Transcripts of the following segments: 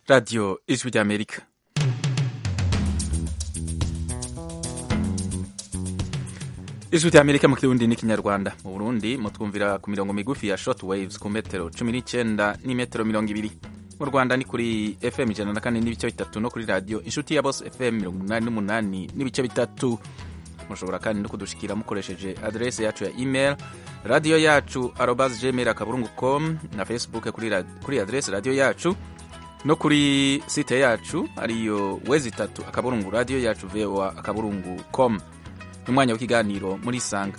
radiyo ijwi ry'amerika ijwi ry'amerika mu kirundi n'ikinyarwanda mu burundi mutwumvira ku mirongo migufi ya short waves ku metero cumi n'icyenda n'imetero mirongo ibiri mu rwanda ni kuri fm ijana na kane n'ibice bitatu no kuri radiyo inshuti ya bose fm mirongo umunani n'umunani n'ibice bitatu mushobora kandi no kudushikira mukoresheje adrese yacu ya email radiyo yacu arobas gmail akaburungu com na facebook kuri, kuri adrese radiyo yacu no kuri site yacu ariyo wezi itatu akaburungu radiyo yacu voa akaburungu com umwanya w'ikiganiro muri isanga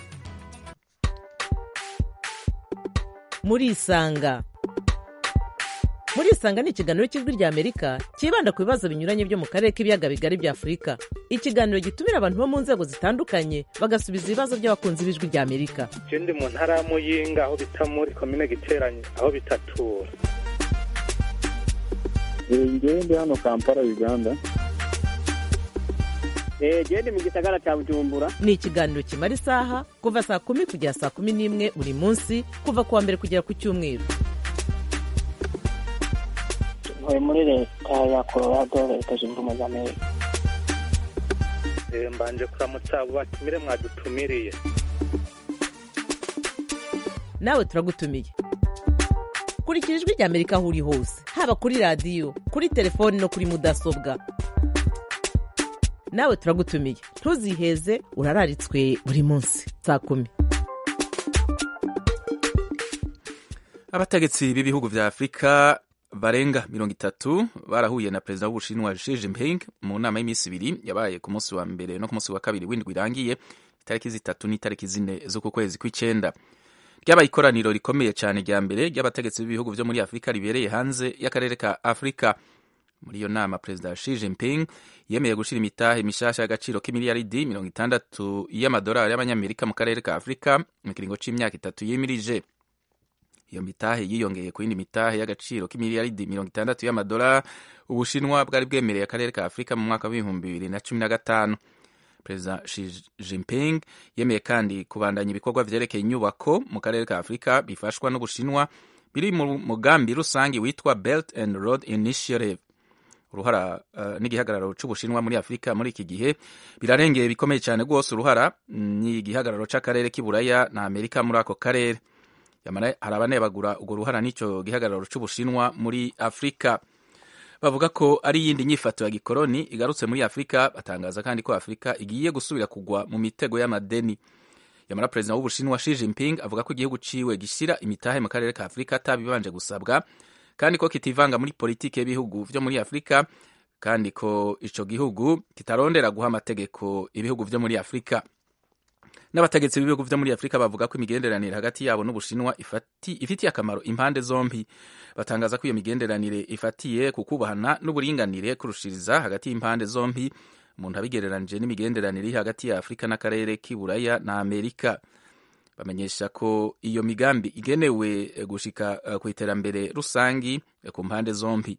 muri isanga muri isanga ni ikiganiro cy'ijwi rya amerika cyibanda ku bibazo binyuranye byo mu karere k'ibiyaga bigari bya afurika ikiganiro gitumira abantu bo mu nzego zitandukanye bagasubiza ibibazo by'abakunzi b'ijwi rya amerika je ndi mu ntara ya muyinga aho bita muri komine giteranye aho bitatura ngewe ndi hano kampala uganda gende mu gisagara cya bujumbura ni ikiganiro kimara isaha kuva saa kumi kugera saa kumi n'imwe buri munsi kuva ku wa mbere kugera ku cyumweru ntuye muri leta ya colorado leta zunze ubumwe za amerika mbanje kuramutsa abo batumire mwadutumiriye nawe turagutumiye kurikira ijwi rya amerika aho uri hose haba kuri radiyo kuri telefoni no kuri mudasobwa nawe turagutumiye ntuziheze urararitswe buri munsi saa kumi abategetsi b'ibihugu vya afurika barenga mirongo itatu barahuye na perezida w'ubushinwa Xi Jinping mu nama y'iminsi ibiri yabaye ku munsi wa mbere no ku munsi wa kabiri w'indwi irangiye itariki zitatu n'itariki zine z'uku kwezi kw'icenda ryabaye ikoraniro rikomeye cyane rya mbere ry'abategetsi b'ibihugu vyo muri afurika ribereye hanze y'akarere ka afurika muri iyo nama perezida Xi Jinping yemeye gushira imitahe mishasha y'agaciro k'imiliyaridi mirongo itandatu y'amadolari y'abanyamerika mu karere ka afurika mu kiringo c'imyaka itatu yimirije iyo mitahe yiyongeye ku yindi mitahe y'agaciro k'imiliyaridi mirongo itandatu y'amadolari ubushinwa bwari bwemereye akarere ka afurika mu mwaka w'ibihumbi bibiri na cumi na gatanu perezida Xi Jinping yemeye kandi kubandanya ibikorwa vyerekeye inyubako mu karere ka afurika bifashwa n'ubushinwa biri mu mugambi rusange witwa Belt and Road Initiative uruhara uh, n'igihagararo c'ubushinwa muri afurika muri iki gihe birarengeye bikomeye cyane rwose uruhara n'igihagararo c'akarere k'iburaya na amerika muri ako karere yamara hari abanebagura urwo ruhara n'ico gihagararo c'ubushinwa muri afurika bavuga ko ari iyindi nyifato ya gikoroni igarutse muri afurika batangaza kandi ko afurika igiye gusubira kugwa mu mitego y'amadeni yamara perezida w'ubushinwa Xi Jinping avuga ko igihugu ciwe gishyira imitahe mu karere ka afurika atabibanje gusabwa kandi ko kitivanga muri politiki y'ibihugu vyo muri afurika kandi ko ico gihugu kitarondera guha amategeko ibihugu vyo muri afurika n'abategetsi b'ibihugu vyo muri afurika bavuga ko imigenderanire hagati yabo n'ubushinwa ifitiye akamaro impande zombi batangaza ko iyo migenderanire ifatiye ku kubahana n'uburinganire kurushiriza hagati y'impande zombi umuntu abigereranije n'imigenderanire iri hagati ya afurika n'akarere k'iburaya na amerika bamenyesha ko iyo migambi igenewe gushika uh, ku iterambere rusangi ku mpande zombi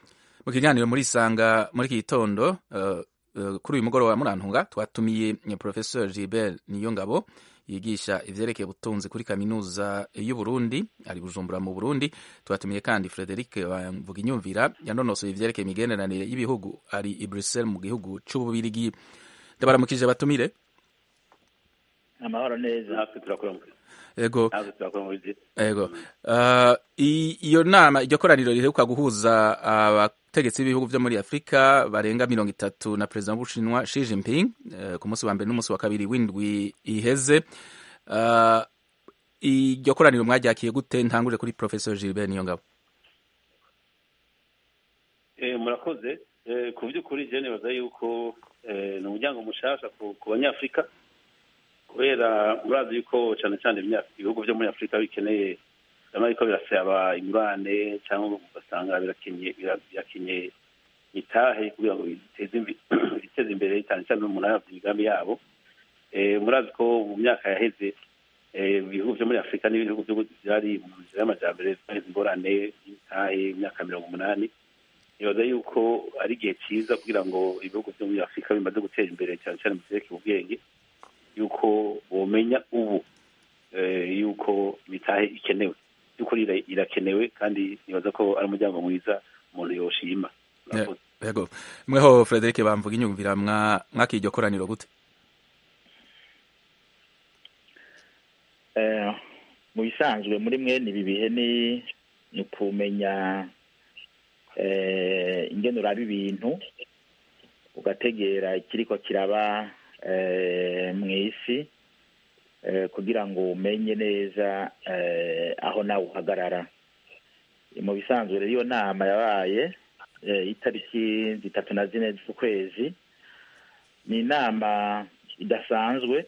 mu kiganiro muri isanga muri iki gitondo uh, uh, kuri uyu mugoroba murantunga twatumiye professeur Gilbert Niyongabo yigisha ivyerekeye ubutunzi kuri kaminuza y'Uburundi ari Bujumbura mu Burundi twatumiye kandi Frederic Mvuginyumvira yanonosoye ivyerekeye imigenderanire y'ibihugu ari i Bruxelles mu gihugu c'Ububirigi ndabaramukije batumire amahoro neza natwe turakora ego natwe turakora muri ego uh, iyo nama iryo koraniro riheruka guhuza abategetsi b'ibihugu vyo muri afurika barenga mirongo itatu na perezida w'ubushinwa Xi Jinping uh, ku munsi wa mbere n'umunsi wa kabiri w'indwi iheze uh, iryo koraniro mwaryakiye gute ntangure kuri professor Gilbert Niyongabo eh murakoze eh, ku by'ukuri je nibaza yuko eh, ni umuryango mushasha ku, ku banyafurika kubera murazi yuko cyane cyane ibihugu byo muri afurika bikeneye ariko birasaba ingurane cyangwa ugasanga birakenye itahe kugira ngo biteze imbere cyane cyane umuntu arabye imigambi yabo murazi ko mu myaka yaheze ibihugu byo muri afurika n'ibihugu byari mu nzira y'amajyambere byaheze ingorane y'itahe imyaka mirongo umunani nibaza yuko ari igihe cyiza kugira ngo ibihugu byo muri afurika bimaze gutera imbere cyane cyane mu byerekeye ubwenge yuko bomenya ubu yuko imitahe ikenewe by'ukuri ira- irakenewe kandi nibaza ko ari umuryango mwiza umuntu yoshima Murakoze. yego mweho frederic bamvuga inyumvira mwa mwakira iryo koraniro gute Eh, mu bisanzwe muri mwene ibi bihe ni ni ukumenya eh, ingene uraba ibintu ugategera ikiriko kiraba eh, mu isi eh, kugira ngo umenye neza eh, aho nawe uhagarara mu bisanzwe rero iyo nama yabaye eh, itariki zitatu na zine z'ukwezi ni inama idasanzwe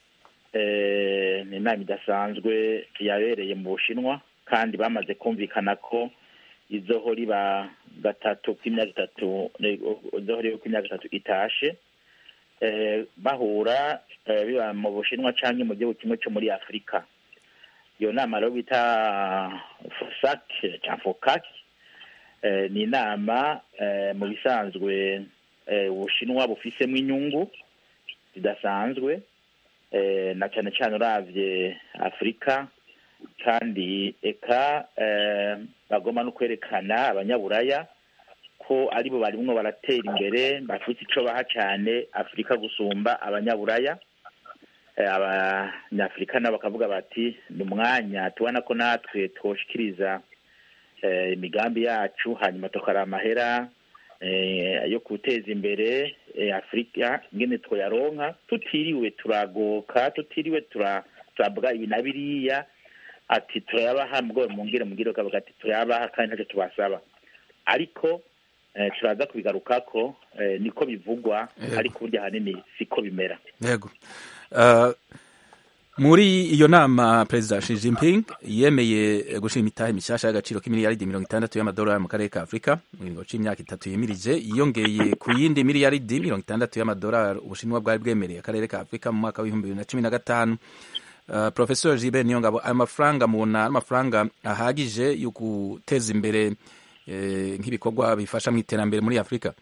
eh, ni inama idasanzwe yabereye mu bushinwa kandi bamaze kumvikana ko izohora iba gatatu k'imyaka itatu izohora iba k'imyaka itatu itashe eh, bahura eh, biba mu bushinwa canke mu gihugu kimwe co muri afurika iyo nama rero bita fosac cyangwa focac eh, ni inama eh, mu bisanzwe eh, ubushinwa bufisemo inyungu zidasanzwe eh, na cyane cyane uravye afurika kandi eka eh, bagomba no kwerekana abanyaburaya ko aribo barimwo baratera imbere bafite ico baha cane afurika gusumba abanyaburaya Eh, abanyafurika nabo bakavuga bati ni umwanya tubona ko natwe twoshikiriza eh, imigambi yacu hanyuma tukara amahera eh, yo guteza imbere eh, afurika ingene twoyaronka tutiriwe turagoka tutiriwe tura- turabwa ibi na biriya ati turayabaha mugabo mungire mugire ukavuga ati turayabaha kandi ntacyo tubasaba ariko eh, turaza kubigarukako eh, niko bivugwa Yego. ariko burya ahanini siko bimera yego Uh, muri iyo nama perezida Xi Jinping yemeye gushira imitahe mishasha y'agaciro k'imiliyaridi mirongo itandatu y'amadolari mu karere ka afurika mu kiringo c'imyaka itatu yimirije yiyongeye ku yindi miliyaridi mirongo itandatu y'amadolari ubushinwa bwari bwemereye akarere ka afurika mu mwaka w'ibihumbi bibiri na cumi na gatanu Uh, professor Gilbert Niyongabo ayo mafaranga mubona ari amafaranga ahagije yo guteza imbere eh, nk'ibikorwa bifasha mu iterambere muri afurika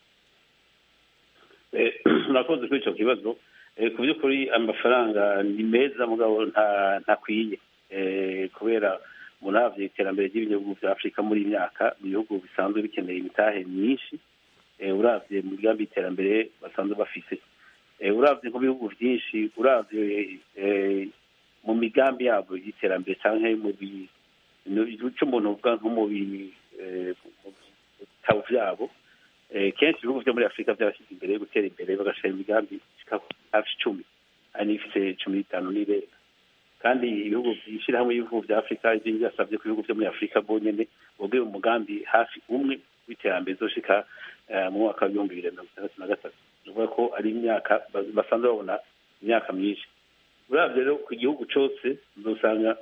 Eh, murakoze kuri icyo kibazo Eh, ku by'ukuri amafaranga ni meza mugabo nta ntakwiye Eh, kubera umuntu aravye iterambere ry'ibihugu vya afurika muri iyi myaka mu bihugu bisanzwe bikeneye imitahe myinshi Eh, uravye mu migambi y'iterambere basanzwe bafise Eh, uravye nko bihugu vyinshi uravye eh, mu migambi yabo y'iterambere canke mu bi- mu- ico umuntu uvuga nko mu bi- eh, mu bitabo vyabo Eh, kenshi ibihugu vyo muri afurika vyarashyize imbere yo gutera imbere bagashira imigambi ishika hafi icumi hari n'ifise cumi n'itanu n'irenga kandi ibihugu ishirahamwe y'ibihugu vya afurika ivyo byasavye ko ibihugu vyo muri afurika bonyene bogera umugambi hafi umwe w'iterambere zoshika eh, mu mwaka w'ibihumbi bibiri na mirongo itandatu na gatatu ni ukuvuga ko ari imyaka ba- basanzwe babona imyaka myinshi uravye rero ku gihugu cose uzosanga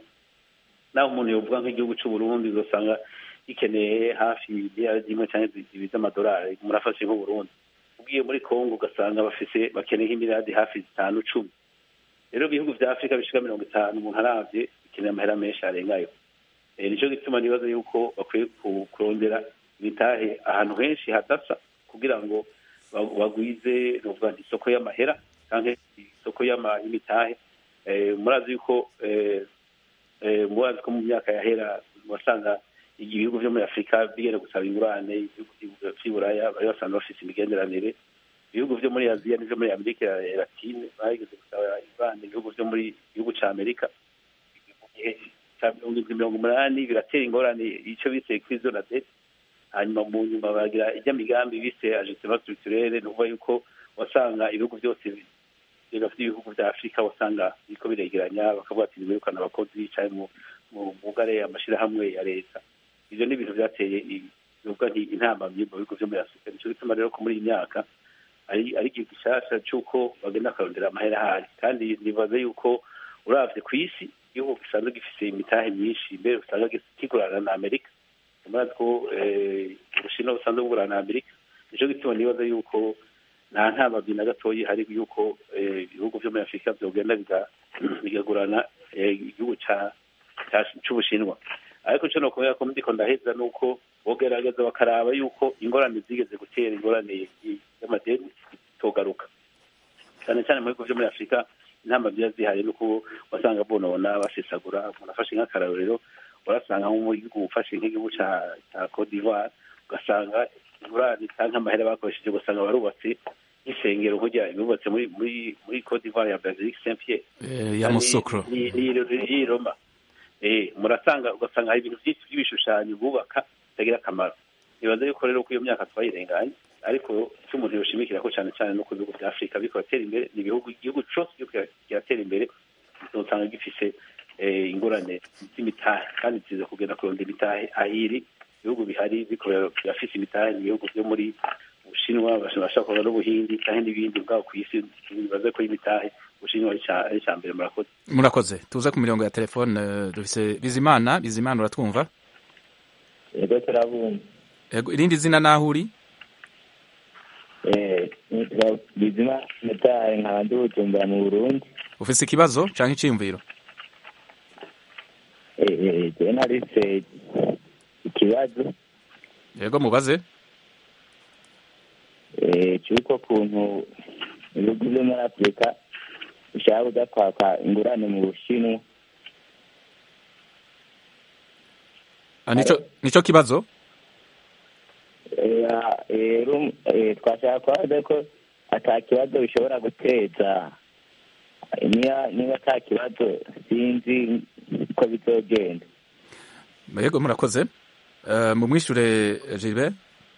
naho umuntu yovuga nk'igihugu c'uburundi uzosanga gikeneye hafi miliyari imwe cyangwa zibiri z'amadolari umuntu afashe nk'uburundi ugiye muri kongo ugasanga bafise bakeneye nk'imiliyardi hafi zitanu cumi rero ibihugu vya afurika bishika mirongo itanu umuntu aravye bikeneye amahera menshi arengayo Eh, nico gituma nibaza yuko bakwiye ku- kurondera imitahe ahantu henshi hadasa kugira ngo ba- bagwize novuga nti isoko y'amahera canke isoko y'ama- y'imitahe Eh, murazi yuko eh, eh, murazi ko mu myaka yahera wasanga ibihugu vyo muri afurika bigenda gusaba ingurane ibihugu vy'i buraya bari basanzwe bafise imigenderanire ibihugu vyo muri aziya n'ivyo muri amerika latine bageze gusaba ingurane ibihugu vyo muri gihugu ca amerika mu gihe ca mirongo indwi mirongo umunani biratera ingorane ico bise kwizo na dete hanyuma mu nyuma bagira ijya migambi bise ajustement structurelle ni ukuvuga yuko wasanga ibihugu vyose bigafite ibihugu vya afurika wasanga biriko biregeranya bakavuga ati nibirukana abakozi canke mu mu mugare amashirahamwe ya leta ivyo ni ibintu vyateye i- bivuga nti intambamyi mu bihugu vyo muri afurika nico gituma rero ko muri iyi myaka ari ari igihe gishasha c'uko bagenda bakarondera amahera ahari kandi nibaze yuko uravye ku isi igihugu gisanzwe gifise imitahe myinshi mbere usanga gis- kigurana na amerika murazi ko eh, ubushinwa busanzwe bugurana na amerika nico gituma nibaza yuko nta ntamabyi na gatoyi hari yuko eh, ibihugu vyo muri afurika vyogenda biga- bigagurana eh, igihugu ca ca- c'ubushinwa ariko ico nokubera ko ndiko ndaheza nuko bogerageza bakaraba yuko ingorane zigeze gutera ingorane y- y'amadeni zitogaruka cyane cyane mu bihugu vyo muri afurika intamba ziba zihari nuko wasanga bonona basesagura umuntu afashe nk'akarorero urasanga nko mu gihugu ufashe nk'igihugu ca ca Cote d'Ivoire ugasanga ingurane cyangwa amahera bakoresheje ugasanga barubatse nk'isengero nk'urya bubatse muri muri muri Cote d'Ivoire ya Basilique Saint Pierre Eh, ya musokro ni ni ni Roma eh murasanga ugasanga hari ibintu byinshi by'ibishushanyo bubaka bitagira akamaro nibaza yuko rero ko iyo myaka twayirenganye ariko icyo umuntu yoshimikira ko cyane cyane no ku bihugu bya afurika biriko biratera imbere ni ibihugu igihugu cose kiriko kira- kiratera imbere uzosanga gifise eh, ingorane z'imitahe kandi ziza kugenda kurondera imitahe ahiri ibihugu bihari biriko bira- birafise imitahe ni ibihugu byo muri ubushinwa bashobora kuba n'ubuhindi kandi n'ibindi bwabo ku isi bibaze ko imitahe ubushinwa ari ica- ari icya mbere murakoze murakoze tuze ku mirongo ya telefone eh, dufise bizimana bizimana uratwumva yego turabumva Ego, irindi zina naho uri eh nitwa bizima metaye nkaba ndi bujumbura mu burundi ufise ikibazo canke iciyumviro eh eh je narise ikibazo yego mubaze eh cyuko kuntu ibihugu byo muri afurika bishaka kuza kwaka ingurane mu bushinwa Ah, nico nico kibazo Eh, eh, rum- eh, twashaka kubaza ko ata kibazo bishobora guteza niba niba ata kibazo sinzi ko bizogenda yego murakoze Eh, mumwishure Gilbert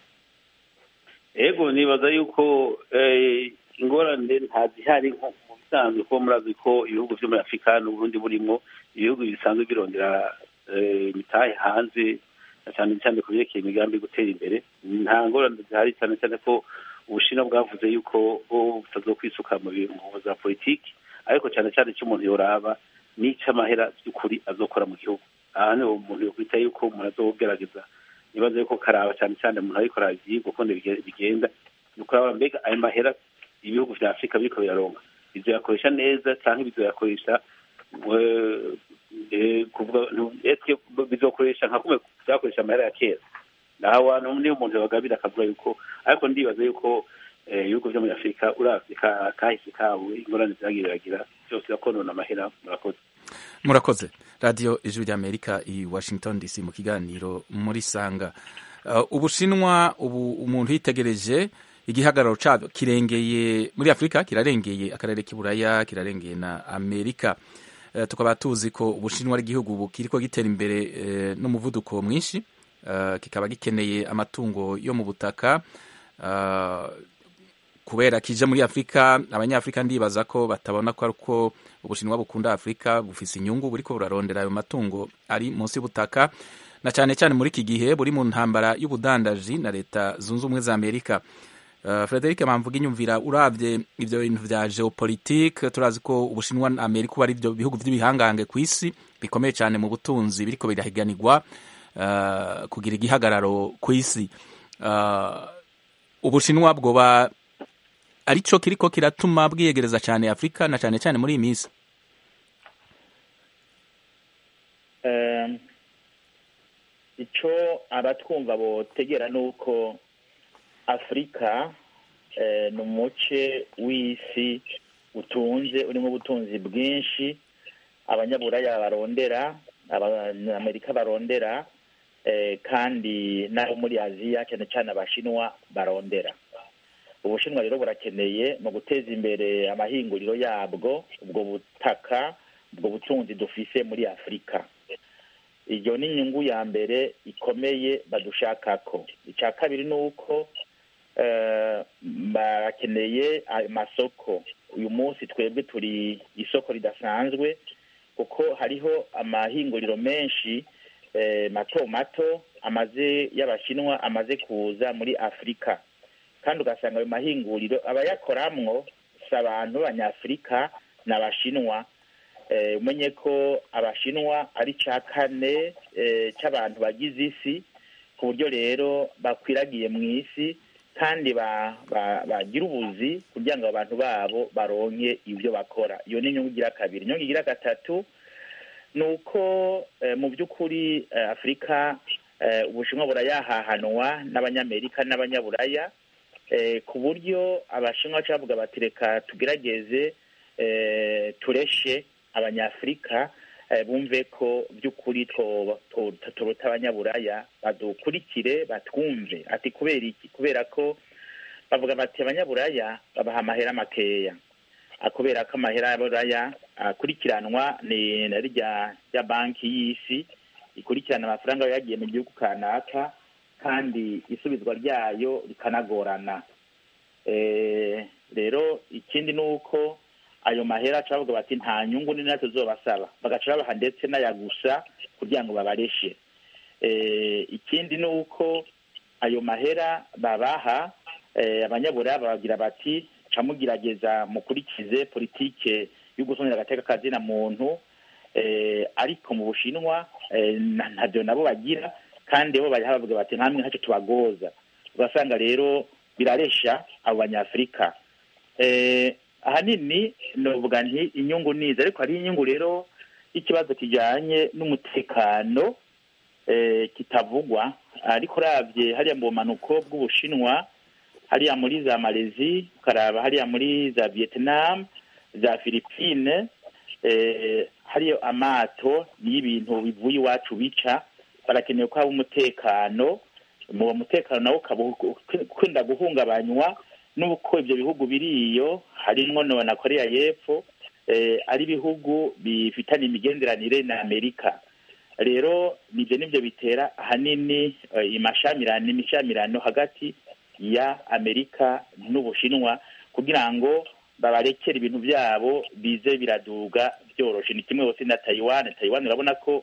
ego nibaza yuko eh, ingorane ntazihari nko mu bisanzwe kuko murazi ko ibihugu vyo muri afurika n'uburundi burimwo ibihugu bisanzwe birondera eh, imitahe hanze na cyane cyane ku vyerekeye imigambi yo gutera imbere nta ngorane zihari cyane cyane ko ubushinwa bwavuze yuko bo butazokwisuka mu bintu za politiki ariko cyane cyane icyo umuntu yoraba n'ic'amahera by'ukuri azokora mu gihugu aha niho umuntu yokwita yuko umuntu azogerageza nibaza yuko karaba cyane cyane umuntu ariko aravyigwa ukuntu bige- bigenda ni ukuraba mbega ayo mahera ibihugu vya afurika biriko biraronka bizoyakoresha neza canke bizoyakoresha eh, eh, kuvuga ntu- eske bizokoresha nka kumwe vyakoresha amahera ya kera naho hantu niyo umuntu yabagabira akavuga yuko ariko ndibaza yuko eh, ibihugu vyo muri afurika uravye ka- kahise kabo ingorane vyagiye biragira vyose birakonona amahera murakoze murakoze radiyo ijwi ry'amerika i washington dc mu kiganiro muri sanga Uh, ubushinwa ubu umuntu yitegereje igihagararo cabyo kirengeye muri afurika kirarengeye akarere k'iburaya kirarengeye na amerika Uh, tukaba tuzi ko ubushinwa ari igihugu ubu kiriko gitera imbere eh, n'umuvuduko mwinshi Uh, kikaba gikeneye amatungo yo mu butaka Uh, kubera kije muri afurika abanyafurika ndibaza ko batabona ko ariko ubushinwa bukunda afurika bufise inyungu buriko burarondera ayo matungo ari munsi y'ubutaka na cyane cyane muri iki gihe buri mu ntambara y'ubudandaji na leta zunze ubumwe za amerika Uh, Frederic Mamvuga inyumvira uravye ivyo bintu vya geopolitique turazi ko ubushinwa na Amerika ubu ari ivyo bihugu vy'ibihangange ku isi bikomeye cyane mu butunzi biriko birahiganirwa uh, kugira igihagararo ku isi uh, ubushinwa bwoba arico kiriko kiratuma bwiyegereza cyane Afrika na cyane cyane muri iyi minsi Eh, ico abatwumva botegera nuko afurika eh, ni umuce w'isi utunze urimo ubutunzi bwinshi abanyaburaya barondera abanyamerika barondera eh, kandi n'abo muri aziya cyane cyane abashinwa barondera ubushinwa rero burakeneye mu guteza imbere amahinguriro yabwo ubwo butaka ubwo butunzi dufise muri afurika iyo ni inyungu ya mbere ikomeye badushakako icya kabiri ni uko eh, barakeneye amasoko uyu munsi twebwe turi isoko ridasanzwe kuko hariho amahinguriro menshi eh, mato mato amaze y'abashinwa amaze kuza muri afurika kandi ugasanga ayo mahinguriro abayakoramwo si abantu b'abanyafurika ni abashinwa Eh, umenye ko abashinwa ari cya kane eh, cy'abantu bagize isi ku buryo rero bakwiragiye mu isi kandi ba- ba- bagira ubuzi kugira ngo abantu babo baronke ibyo bakora iyo ni inyungu igira kabiri inyungu igira gatatu ni uko eh, mu by'ukuri eh, afurika eh, ubushinwa burayahahanwa n'abanyamerika n'abanyaburaya eh, ku buryo abashinwa baca bavuga bati reka tugerageze eh, tureshe abanyafurika eh, bumve ko by'ukuri two- to- turuta abanyaburaya badukurikire batwumve ati kubera iki kubera ko bavuga bati abanyaburaya babaha amahera makeya Ah, kubera ko amahera y'aburaya akurikiranwa ni na rya rya banki y'isi ikurikirana amafaranga aba yagiye mu gihugu kanaka kandi isubizwa ryayo rikanagorana Eh, rero ikindi ni uko ayo mahera aca bavuga bati nta nyungu nini tuzobasaba bagaca babaha ndetse n'ayagusa kugira ngo babareshe Eh, ikindi ni uko ayo mahera babaha eh, abanyaburaya babagira bati ca mugerageza mukurikize politike yo gusonera agateka kazina muntu eh, ariko mu bushinwa eh, na- ntavyo nabo bagira kandi bo bariha bavuga bati ntamwe ntacyo tubagoza ugasanga rero biraresha abo banyafurika eh, ahanini novuga nti inyungu niza ariko hari inyungu rero y'ikibazo kijanye n'umutekano eh, kitavugwa ariko uravye hariya mu bumanuko bw'ubushinwa hariya muri za malezi ukaraba hariya muri za vietnam za philippine eh, hariyo amato y'ibintu bivuye iwacu bica barakenewe ko haba umutekano mu mutekano nawo ukaba ukunda guhungabanywa n'uko ibyo bihugu biriyo harimwo no na korea y'epfo eh, ari ibihugu bifitanye imigenderanire na amerika rero nibyo nibyo bitera ahanini eh, imashamirano imishamirano hagati ya amerika n'ubushinwa kugira ngo babarekere ibintu byabo bize biraduga byoroshe ni kimwe hose na taiwan taiwan urabona ko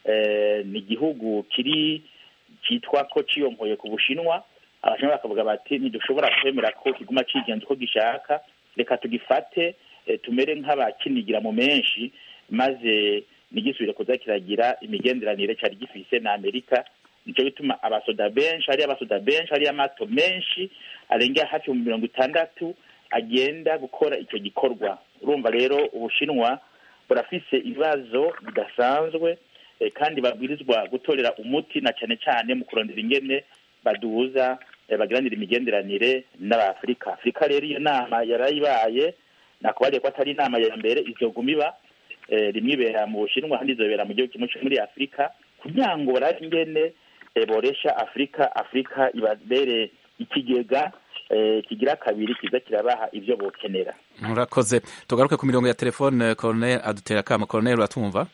eh, ni igihugu kiri cyitwa ko ciyonkoye ku bushinwa abashinwa bakavuga bati ntidushobora kwemera ko kiguma cigenza uko gishaka reka tugifate eh, tumere nk'abakinigira mu menshi maze ntigisubire kuza kiragira imigenderanire cyari gifise na amerika nicyo bituma abasoda benshi hariyo abasoda benshi hariyo amato menshi arengera hafi mu mirongo itandatu agenda gukora icyo gikorwa urumva rero ubushinwa burafise ibibazo bidasanzwe eh, kandi babwirizwa gutorera umuti na cyane cyane mu kurondera ingene baduza eh, bagiranira imigenderanire n'abafurika afurika rero iyo nama yarayibaye nakubariye ko atari inama ya mbere izoguma iba eh, rimwe ibera mu bushinwa ahandi izobera mu gihugu kimwe cyo muri afurika kugira ngo barabe ingene eh, boresha afurika afurika ibabere ikigega eh, kigira kabiri kiza kirabaha ivyo bokenera murakoze tugaruke ku mirongo ya telefone colonel adutera akamo colonel uratumva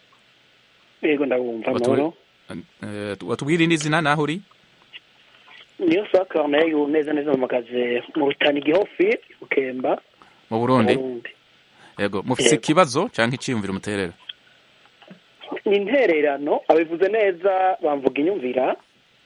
yego ndabumva Watu- amahoro Eh, watubwira indi zina naho uri niyo saa corneille neza neza mpagaze mu rutani gihofi ukemba mu burundi Burundi yego mufise Yego. ikibazo canke iciyumviro muterera ni intererano abivuze neza bamvuga inyumvira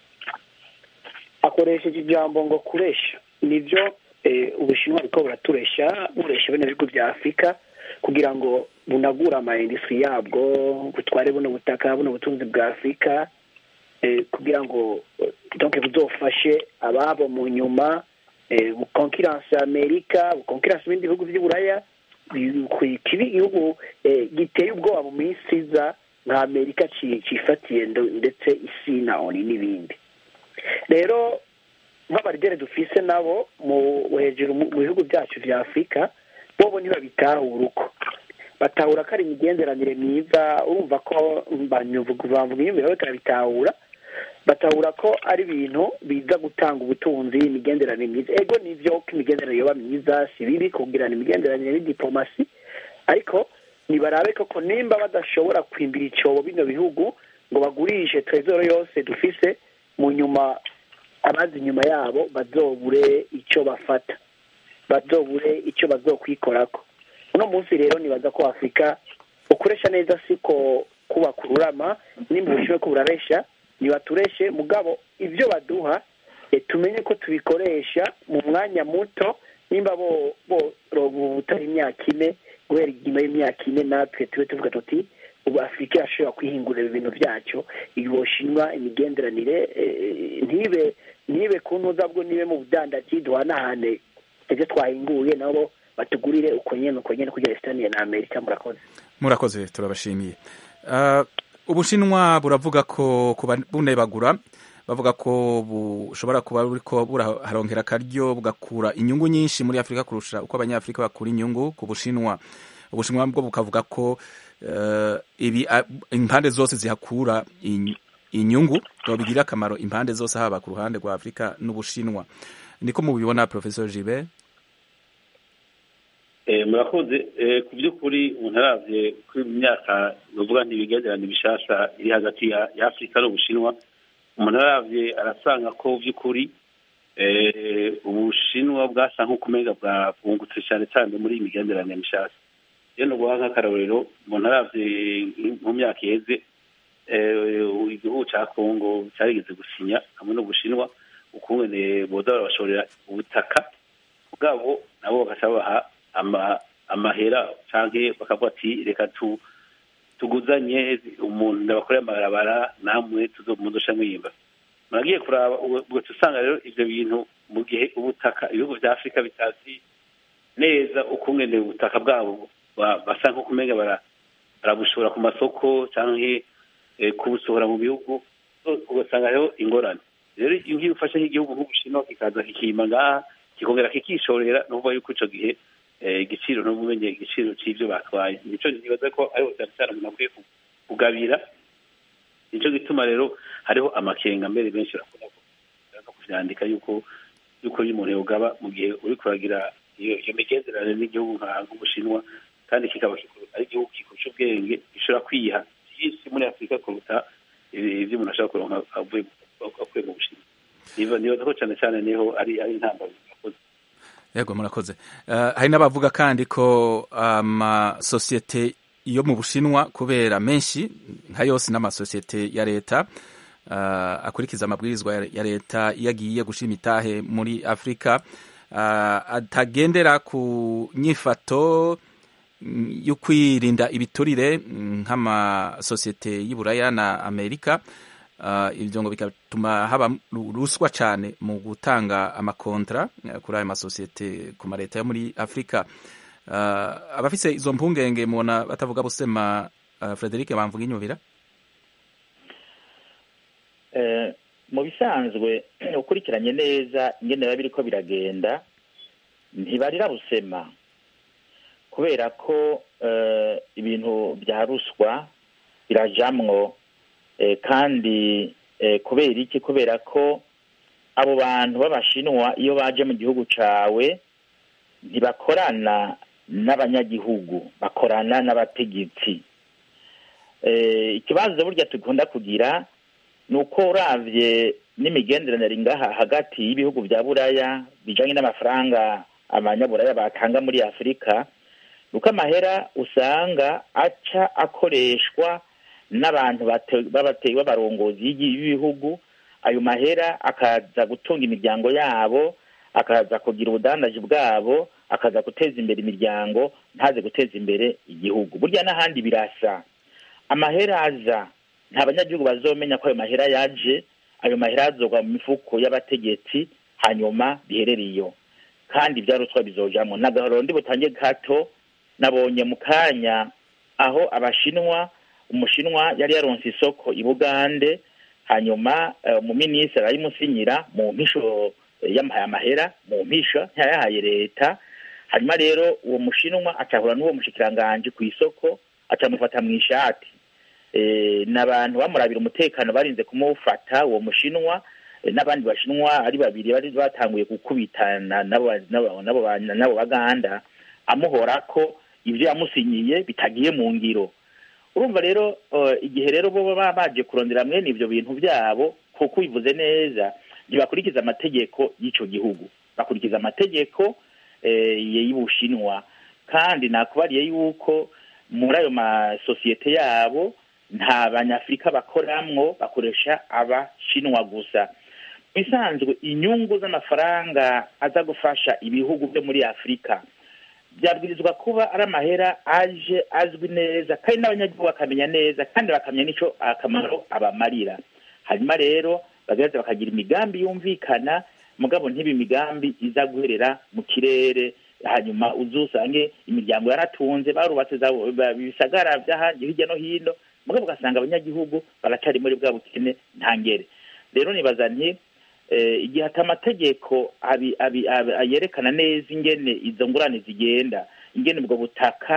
akoresheje ijambo ngo kuresha nibyo eh, ubushinwa buriko buraturesha buresha bino bihugu bya afurika kugira ngo bunagure amayindustri yabwo butware buno butaka buno butunzi bwa afurika eh, kugira ngo eh, donc buzofashe ababo mu nyuma eh, bukonkiranse amerika bukonkiranse ibindi bihugu vy'uburaya kibi igihugu eh, giteye ubwoba mu minsi iza nka amerika ci- cifatiye ndo- ndetse isi na oni n'ibindi rero nk'abarigere dufise nabo mu hejuru mu mu bihugu byacu vya afurika bobo ntibabitahura uko batahura ko ari imigenderanire myiza urumva ko banyuvuga bamvuga inyumvira bariko barabitahura batahura ko ari ibintu biza gutanga ubutunzi imigenderanire myiza ego nivyo ko imigenderanire yoba myiza si bibi kugirana imigenderanire n'idiplomasi ariko nibarabe koko nimba badashobora kwimbira icobo bino bihugu ngo bagurishe trezoro yose dufise mu nyuma abazi inyuma yabo bazobure ico bafata bazobure icyo bazokwikorako uno munsi rero nibaza ko afurika ukoresha neza siko kubaka ururama nimba ubushoboye ko buraresha ntibatureshe mugabo ibyo baduha eh, tumenye ko tubikoresha mu mwanya muto nimba bo bo butari imyaka ine guhera inyuma y'imyaka ine natwe tube tuvuga tuti ubu afurika irashobora kwihingurira ibintu byacyo iboshinwa imigenderanire eh, ntibe ntibe ku ntuza bwo nibe mu budandaji duhanahane ibyo twahinguye nabo batugurire uko nyene uko nyene kugira esitaniye na amerika murakoze murakoze turabashimiye Ah, ubushinwa buravuga ko kuba bunebagura bavuga ko bushobora kuba buriko buraharongera akaryo bugakura inyungu nyinshi muri afurika kurusha uko abanyafurika bakura inyungu ku bushinwa ubushinwa bwo bukavuga ko eh, ibi a- impande zose zihakura in- inyungu bigira akamaro impande zose haba ku ruhande rwa afurika n'ubushinwa niko mubibona professor Gilbert Eh, murakoze Eh, ku by'ukuri umuntu aravye kuri mu myaka novuga ntibigenderane bishasha iri hagati ya ya afurika n'ubushinwa umuntu aravye arasanga ko by'ukuri eh, ubushinwa bwasa nk'ukumenga bwungutse cyane cyane muri iyi migenderanire mishasha rero ni uguha nk'akarorero umuntu aravye mu myaka iheze eh, igihugu ca kongo cyarigeze gusinya hamwe n'ubushinwa ukungene boza barabashorera ubutaka bwabo nabo bagaca babaha ama amahera canke bakavuga ati reka tu tuguzanye umuntu ndabakorera amabarabara namwe tuzomuzoca mwimba muragiye kuraba ubwo usanga rero ivyo bintu mu gihe ubutaka ibihugu vya afurika bitazi neza ukungene ubutaka bwabo ba- basa nko kumenga bara- barabushora ku masoko canke eh, kubusohora mu bihugu so, ugasanga rero ingorane rero iyo ufashe nk'igihugu nk'ubushinwa kikaza kikima ngaha kikongera kikishorera ni ukuvuga yuko ico gihe eh, igiciro ntubumenye igiciro c'ivyo batwaye nico nibaza ko ariho cyane cyane umuntu akwiye ku- kugabira nico gituma rero hariho amakenga mbere benshi bakunda ku- no kuvyandika yuko yuko iyo umuntu yogaba mu gihe uri kuragira iyo iyo migenderanire n'igihugu nka nk'ubushinwa kandi kikaba kiku- ari igihugu kikurusha ubwenge gishobora kwiha vyinshi muri afurika kuruta ibi- ivyo umuntu ashobora kuronka avuye avuye mu bushinwa niba nibaza ko cane cane niho ari ari intambara yakoze yego murakoze Eh, hari n'abavuga kandi ko amasosiyete yo mu bushinwa kubera menshi nka yose n'amasosiyete ya leta eh, akurikiza amabwirizwa ya- ya leta iyo agiye gushima itahe muri afurika eh, atagendera ku nyifato mm, yo kwirinda ibiturire mm, nk'amasosiyete y'Iburaya na Amerika Uh, ibyo ngo bigatuma haba ru- ruswa cyane mu gutanga amakontra uh, kuri ayo masosiyete ku maleta yo muri afurika uh, abafise izo mpungenge mubona batavuga busema uh, frederic bamvuga inyubira Eh, mu bisanzwe ukurikiranye neza ingene biba biriko biragenda ntibarira busema kubera ko eh, ibintu bya ruswa birajamwo eh, kandi eh, kubera iki kubera ko abo bantu b'abashinwa iyo baje mu gihugu cawe ntibakorana n'abanyagihugu bakorana n'abategetsi eh, ikibazo burya tugunda kugira ni uko uravye n'imigenderanire ngaha hagati y'ibihugu vya buraya bijanye n'amafaranga abanyaburaya batanga muri afurika nuko amahera usanga aca akoreshwa n'abantu bate- b'abate- b'abarongozi y'igi- b'ibihugu ayo mahera akaza gutunga imiryango yabo akaza kugira ubudandaji bwabo akaza guteza imbere imiryango ntaze guteza imbere igihugu burya n'ahandi birasa amahera aza nta banyagihugu bazomenya ko ayo mahera yaje ayo mahera azogwa mu mifuko y'abategetsi hanyuma biherere iyo kandi ibya ruswa bizojamwo n'agahoro ndi butange gato nabonye mu kanya aho abashinwa umushinwa yari yaronse isoko i bugande hanyuma eh, umuminisitiri arayimusinyira mu mpisho eh, yamuhaye amahera mu mpisho ntiyayahaye leta hanyuma rero uwo mushinwa acahura n'uwo mushikiranganji ku isoko acamufata mu ishati eh, n'abantu bamurabira umutekano barinze kumufata uwo mushinwa eh, n'abandi bashinwa ari babiri bari batanguye gukubitana nabo nabo nabo ba- nabo baganda amuhora ko ibyo yamusinyiye bitagiye mu ngiro urumva rero eh, igihe rero bo baba baje kurondera mwene ibyo bintu byabo kuko ubivuze neza ntibakurikiza amategeko y'ico gihugu bakurikiza amategeko eh, y'ubushinwa kandi nakubariye yuko muri ayo masosiyete yabo nta banyafurika bakoramwo bakoresha abashinwa gusa bisanzwe inyungu z'amafaranga aza gufasha ibihugu byo muri afurika byabwirizwa kuba ari amahera aje azwi neza kandi n'abanyagihugu bakamenya neza kandi bakamenya n'icyo akamaro abamarira hanyuma rero bagaheza bakagira imigambi yumvikana mugabo ntibe imigambi iza guherera mu kirere hanyuma uzusange imiryango yaratunze barubatse za ba- ibisagara by'ahandi hirya no hino mugabo ugasanga abanyagihugu baracari muri bwa bukene ntangere rero nibaza nti eh, igihe ati amategeko abi- abi- abi- yerekana neza ingene izo ngurane zigenda ingene ubwo butaka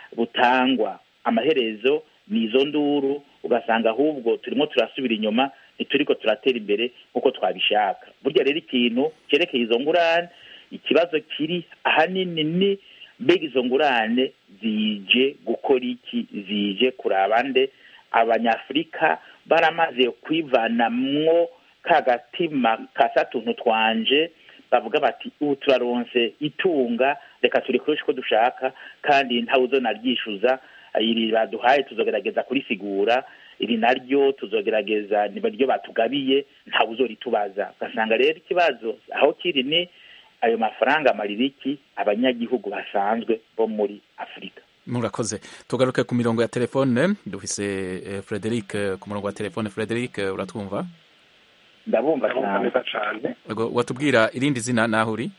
butangwa amaherezo ni izo nduru ugasanga ahubwo turimo turasubira inyuma ntituriko turatera imbere nk'uko twabishaka burya rero ikintu cyerekeye izo ngurane ikibazo kiri ahanini ni mbega izo ngurane zije gukora iki zije kuraba nde abanyafurika baramaze kwivanamwo ka gatima ka satuntu twanje bavuga bati ubu turaronse itunga reka turikoreshe uko dushaka kandi ntawe uzonaryishuza iri baduhaye tuzogerageza kurisigura iri naryo tuzogerageza niryo batugabiye ntawe uzoritubaza ugasanga rero ikibazo aho kiri ni ayo mafaranga amaririki abanyagihugu basanzwe bo muri afurika murakoze tugaruke ku mirongo ya telefone dufise eh, frederic eh, ku murongo wa telefone frederic eh, uratwumva ndabumva ndabumva cyane neza cyane Ego, watubwira irindi zina naho uri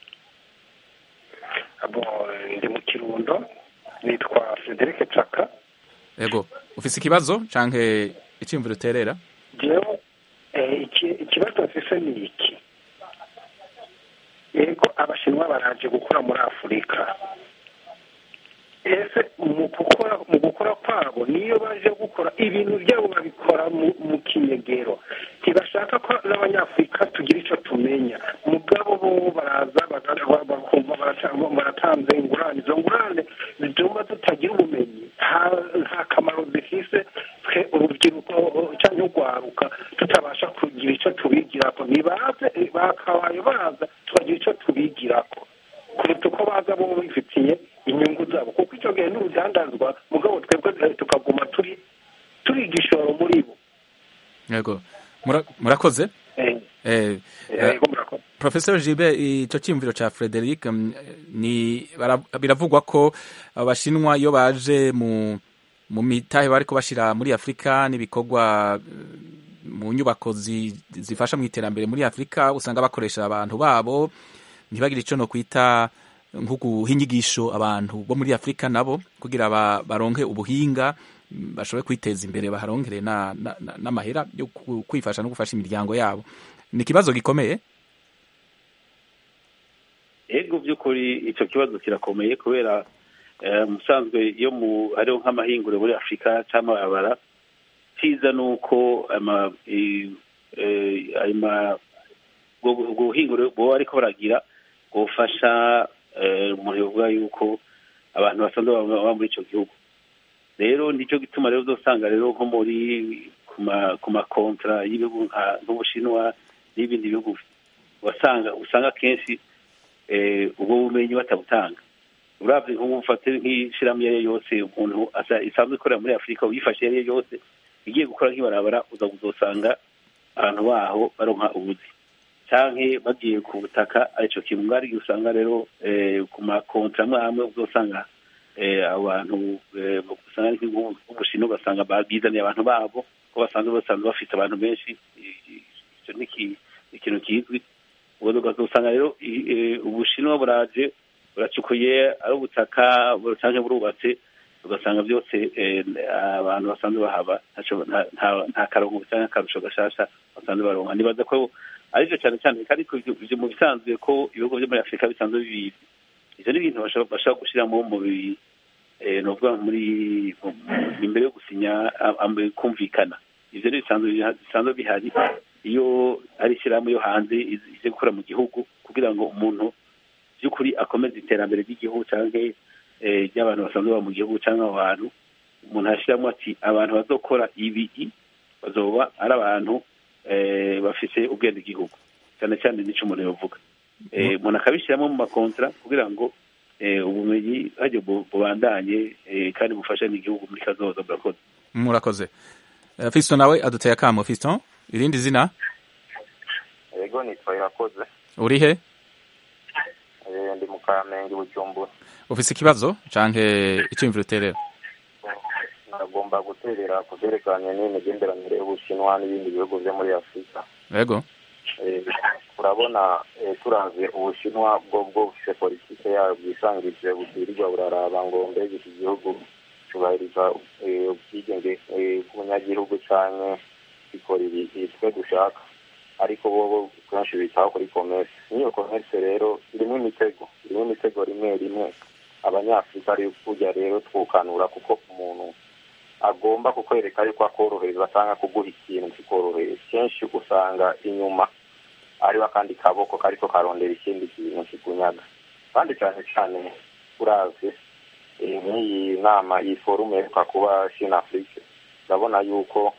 abo ndi mu kirundo nitwa frederic caka ego ufise ikibazo canke iciyumviro uterera jewe eh, iki- ikibazo mfise ni iki yego abashinwa baraje gukora muri afurika ese mu gukora mu gukora kwabo niyo baje gukora ibintu byabo babikora mu, mu kinyegero ntibashaka ko n'abanyafurika tugira icyo tumenya mugabo bo baraza baga- ba- bakumva barata- baratanze ingurane izo ngurane zituma tutagira ubumenyi nta- nta kamaro zifise twe urubyiruko cyangwa urwaruka tutabasha kugira icyo tubigirako nibaze eh, bakabaye baza tukagira icyo tubigirako kuruta uko baza bo bifitiye inyungu zabo kuko icyo gihe n'urudandazwa mugabo twebwe eh, tukaguma turi turi igishoro muri bo ego Mura- murakoze Eh, eh, eh, yego murakoze Professor Gilbert ico ciyumviro ca Frederic mm, ni bara- biravugwa ko abashinwa iyo baje mu mu mitahe bariko bashira muri Afrika n'ibikorwa eh, mu nyubako zi- zifasha mu iterambere muri Afrika usanga bakoresha abantu babo ntibagire ico no kwita nko guha inyigisho abantu bo muri Afrika nabo kugira ba- baronke ubuhinga mm, bashobore kwiteza imbere baharongere na- na- na- n'amahera yo ku- kwifasha no gufasha imiryango yabo ni ikibazo gikomeye ego by'ukuri icyo kibazo kirakomeye kubera eh, musanzwe iyo mu hariho nk'amahingure muri afurika cyangwa amabara cyiza ni uko ama i- eh, ayo ma- ubwo ubwo buhingure buba ariko baragira bufasha eh, umuntu yovuga yuko abantu basanzwe baba baba muri icyo gihugu rero nicyo gituma rero uzosanga rero nko muri ku ma- ku makontra y'ibihugu nka- nk'ubushinwa n'ibindi bihugu wasanga usanga kenshi eh, ubwo bumenyi batabutanga uravye nk'ubu ufate nk'ishirahamwe iyo ari yo yose umuntu asa- isanzwe ikorera muri afurika uyifashe iyo ari yo yose igiye gukora nk'ibarabara uza kuzosanga abantu baho baronka ubuzi canke bagiye ku butaka arico kintu ngari igihe usanga rero eh, ku makontra amwe amwe uzosanga eh, abantu eh, usanga ari nk'ubushinwa ugasanga babizaniye abantu babo ko basanzwe basanzwe bafite abantu benshi ico ni iki- ni ikintu kizwi ubwo ugasanga rero i- eh, ubushinwa buraje buracukuye ari ubutaka cyangwa burubatse ugasanga byose eh, abantu basanzwe bahaba ntaco- nta- nta- nta karongo cyangwa akarusho gashasha basanzwe baronka nibaza ko arivyo cyane cyane kandi ko ivyo- ivyo mu bisanzwe ko ibihugu vyo muri afurika bisanzwe bibizi ivyo ni ibintu bashobora bashobora gushiramo mu bi eh, novuga muri mu- mu- imbere yo gusinya am- am- kumvikana ivyo ni bisanzwe bisanzwe bihari iyo hari ishyirahamwe yo hanze izi- ije gukora mu gihugu kugira ngo umuntu by'ukuri akomeze iterambere ry'igihugu cyangwa eh, ry'abantu basanzwe baba mu gihugu cyangwa abo bantu umuntu ashyiramo ati abantu bazokora ibi bazoba ari abantu eh, bafise ubwende igihugu cyane cyane n'icyo umuntu yavuga Eh, umuntu akabishyiramo mu makontra kugira ngo eh, ubumenyi hajya bu- bubandanye eh, kandi bufashe n'igihugu muri kazoza murakoze murakoze Eh, Fiston nawe aduteye akamo Fiston irindi zina yego nitwa irakoze uri he Eh, ndi mu kamenge bujumbura ufise ikibazo canke iciyumviro uterera nagomba guterera ku byerekeranye n'imigenderanire y'ubushinwa n'ibindi bihugu byo muri afurika yego Eh, urabona eh, turavye ubushinwa bwo bwo bufise politike yayo bwisangije butirirwa buraraba ngo mbega iki gihugu cubahiriza eh, ubwigenge eh, bw'umunyagihugu canke gikora ibi ibi twe dushaka ariko bobo kenshi bitaho kuri commerce n'iyo commerce rero irimo imitego irimo imitego rimwe rimwe abanyafurika ari kujya rero twukanura kuko umuntu agomba kukwereka yuko akorohereza cyangwa kuguha ikintu kikoroheye kenshi usanga inyuma ariho akandi kaboko kariko karondera ikindi kintu kikunyaga kandi cyane cyane uravye nk'iyi nama iyi forume iheruka kuba shine afrique urabona yuko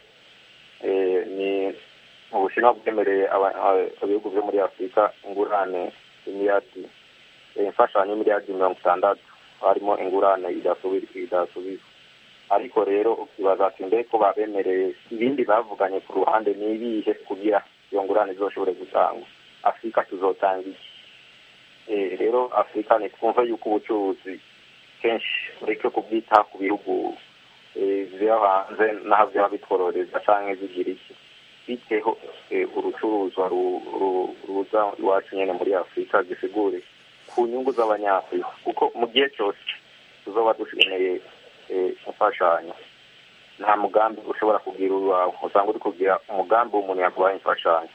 ni ubushinwa bwemereye ibihugu byo muri afurika ingurane imiliyadi imfashanyo y'imiliyadi mirongo itandatu harimo ingurane idasubizwa ariko rero ukibaza ati mbe ko babemereye ibindi bavuganye ku ruhande ni ibihe kugira iyo ngurane izoshobore gutangwa afurika tuzotanga iki rero afurika ntitwumve yuko ubucuruzi kenshi ureke kubwita ku bihugu ziba hanze n'aho byaba bitwororeza cyangwa zigira iki biteho urucuruzwa ruza iwacu nyine muri afurika gisigure ku nyungu z'abanyafurika kuko mu gihe cyose tuzoba dukeneye imfashanyo nta mugambi ushobora kugira uwawe usanga uri kugira umugambi w'umuntu yaguhaye imfashanyo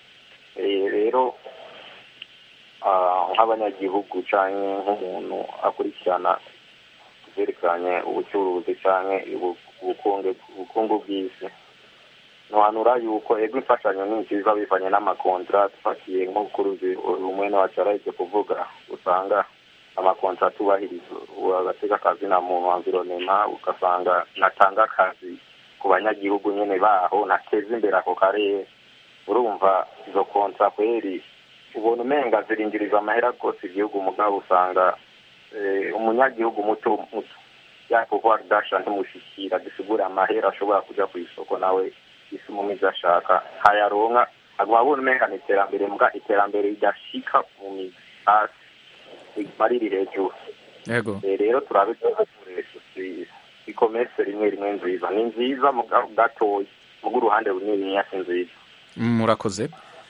rero nk'abanyagihugu cyangwa nk'umuntu akurikirana byerekanye ubucuruzi cyangwa ubukungu bw'isi ntiwanura yuko ego imfashanyo ni nziza bivanye n'amakontra dufatiye nko kuri umwe wacu arahise kuvuga usanga amakontra tubahiriza agatega akazi na muntu environema ugasanga natanga akazi ku banyagihugu nyine baho nateza imbere ako karere urumva izo kontra kweri ubona umenga zirinjiriza amahera rwose igihugu mugabo usanga umunyagihugu muto muto yakuvuga dasha ntimushikira gisigura amahera ashobora kujya ku isoko nawe isi mu mizi ashaka ntayaronka aguma abona umenga ni iterambere mbwa iterambere ridashika mu mizi hasi riguma riri hejuru yego rero turabe ikomese rimwe rimwe nziza ni nziza mu gatoya muga uruhande runini si nziza murakoze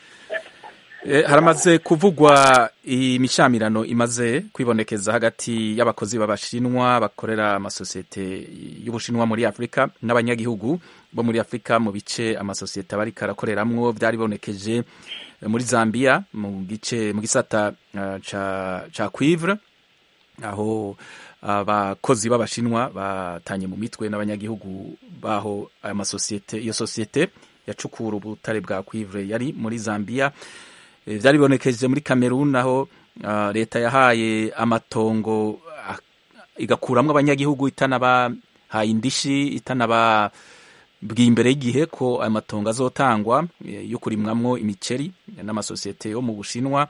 haramaze kuvugwa imishamirano imaze kwibonekeza hagati y'abakozi b'abashinwa bakorera amasosiyete y'ubushinwa muri afurika n'abanyagihugu bo muri afurika mu bice amasosiyete aba ariko arakoreramwo byaribonekeje muri zambia mu gice mu gisata ca cuivre aho abakozi b'abashinwa batanye mu mitwe n'abanyagihugu baho aya masosiyete iyo sosiyete yacukura ubutare bwa cuivre yari muri zambia byaribonekeje muri Cameroon aho leta yahaye amatongo igakuramo abanyagihugu itanabahaye indishi itanababwiye imbere y'igihe ko ayo matongo azotangwa yo kurimwamwo imiceri n'amasosiyete yo mu bushinwa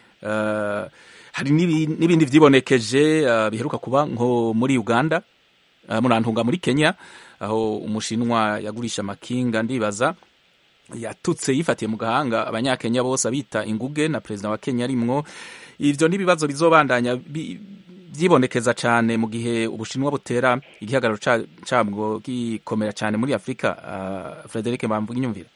hari n'ibindi byibonekeje biheruka kuba nko muri uganda murantunga muri kenya aho umushinwa yagurisha amakinga ndibaza yatutse yifatiye mu gahanga abanyakenya bose abita inguge na perezida wa kenya arimwo ivyo n'ibibazo bizobandanya byibonekeza cyane mu gihe ubushinwa butera igihagararo cabwo gikomera cyane muri afurika uh, frederic mbamvuga inyumvira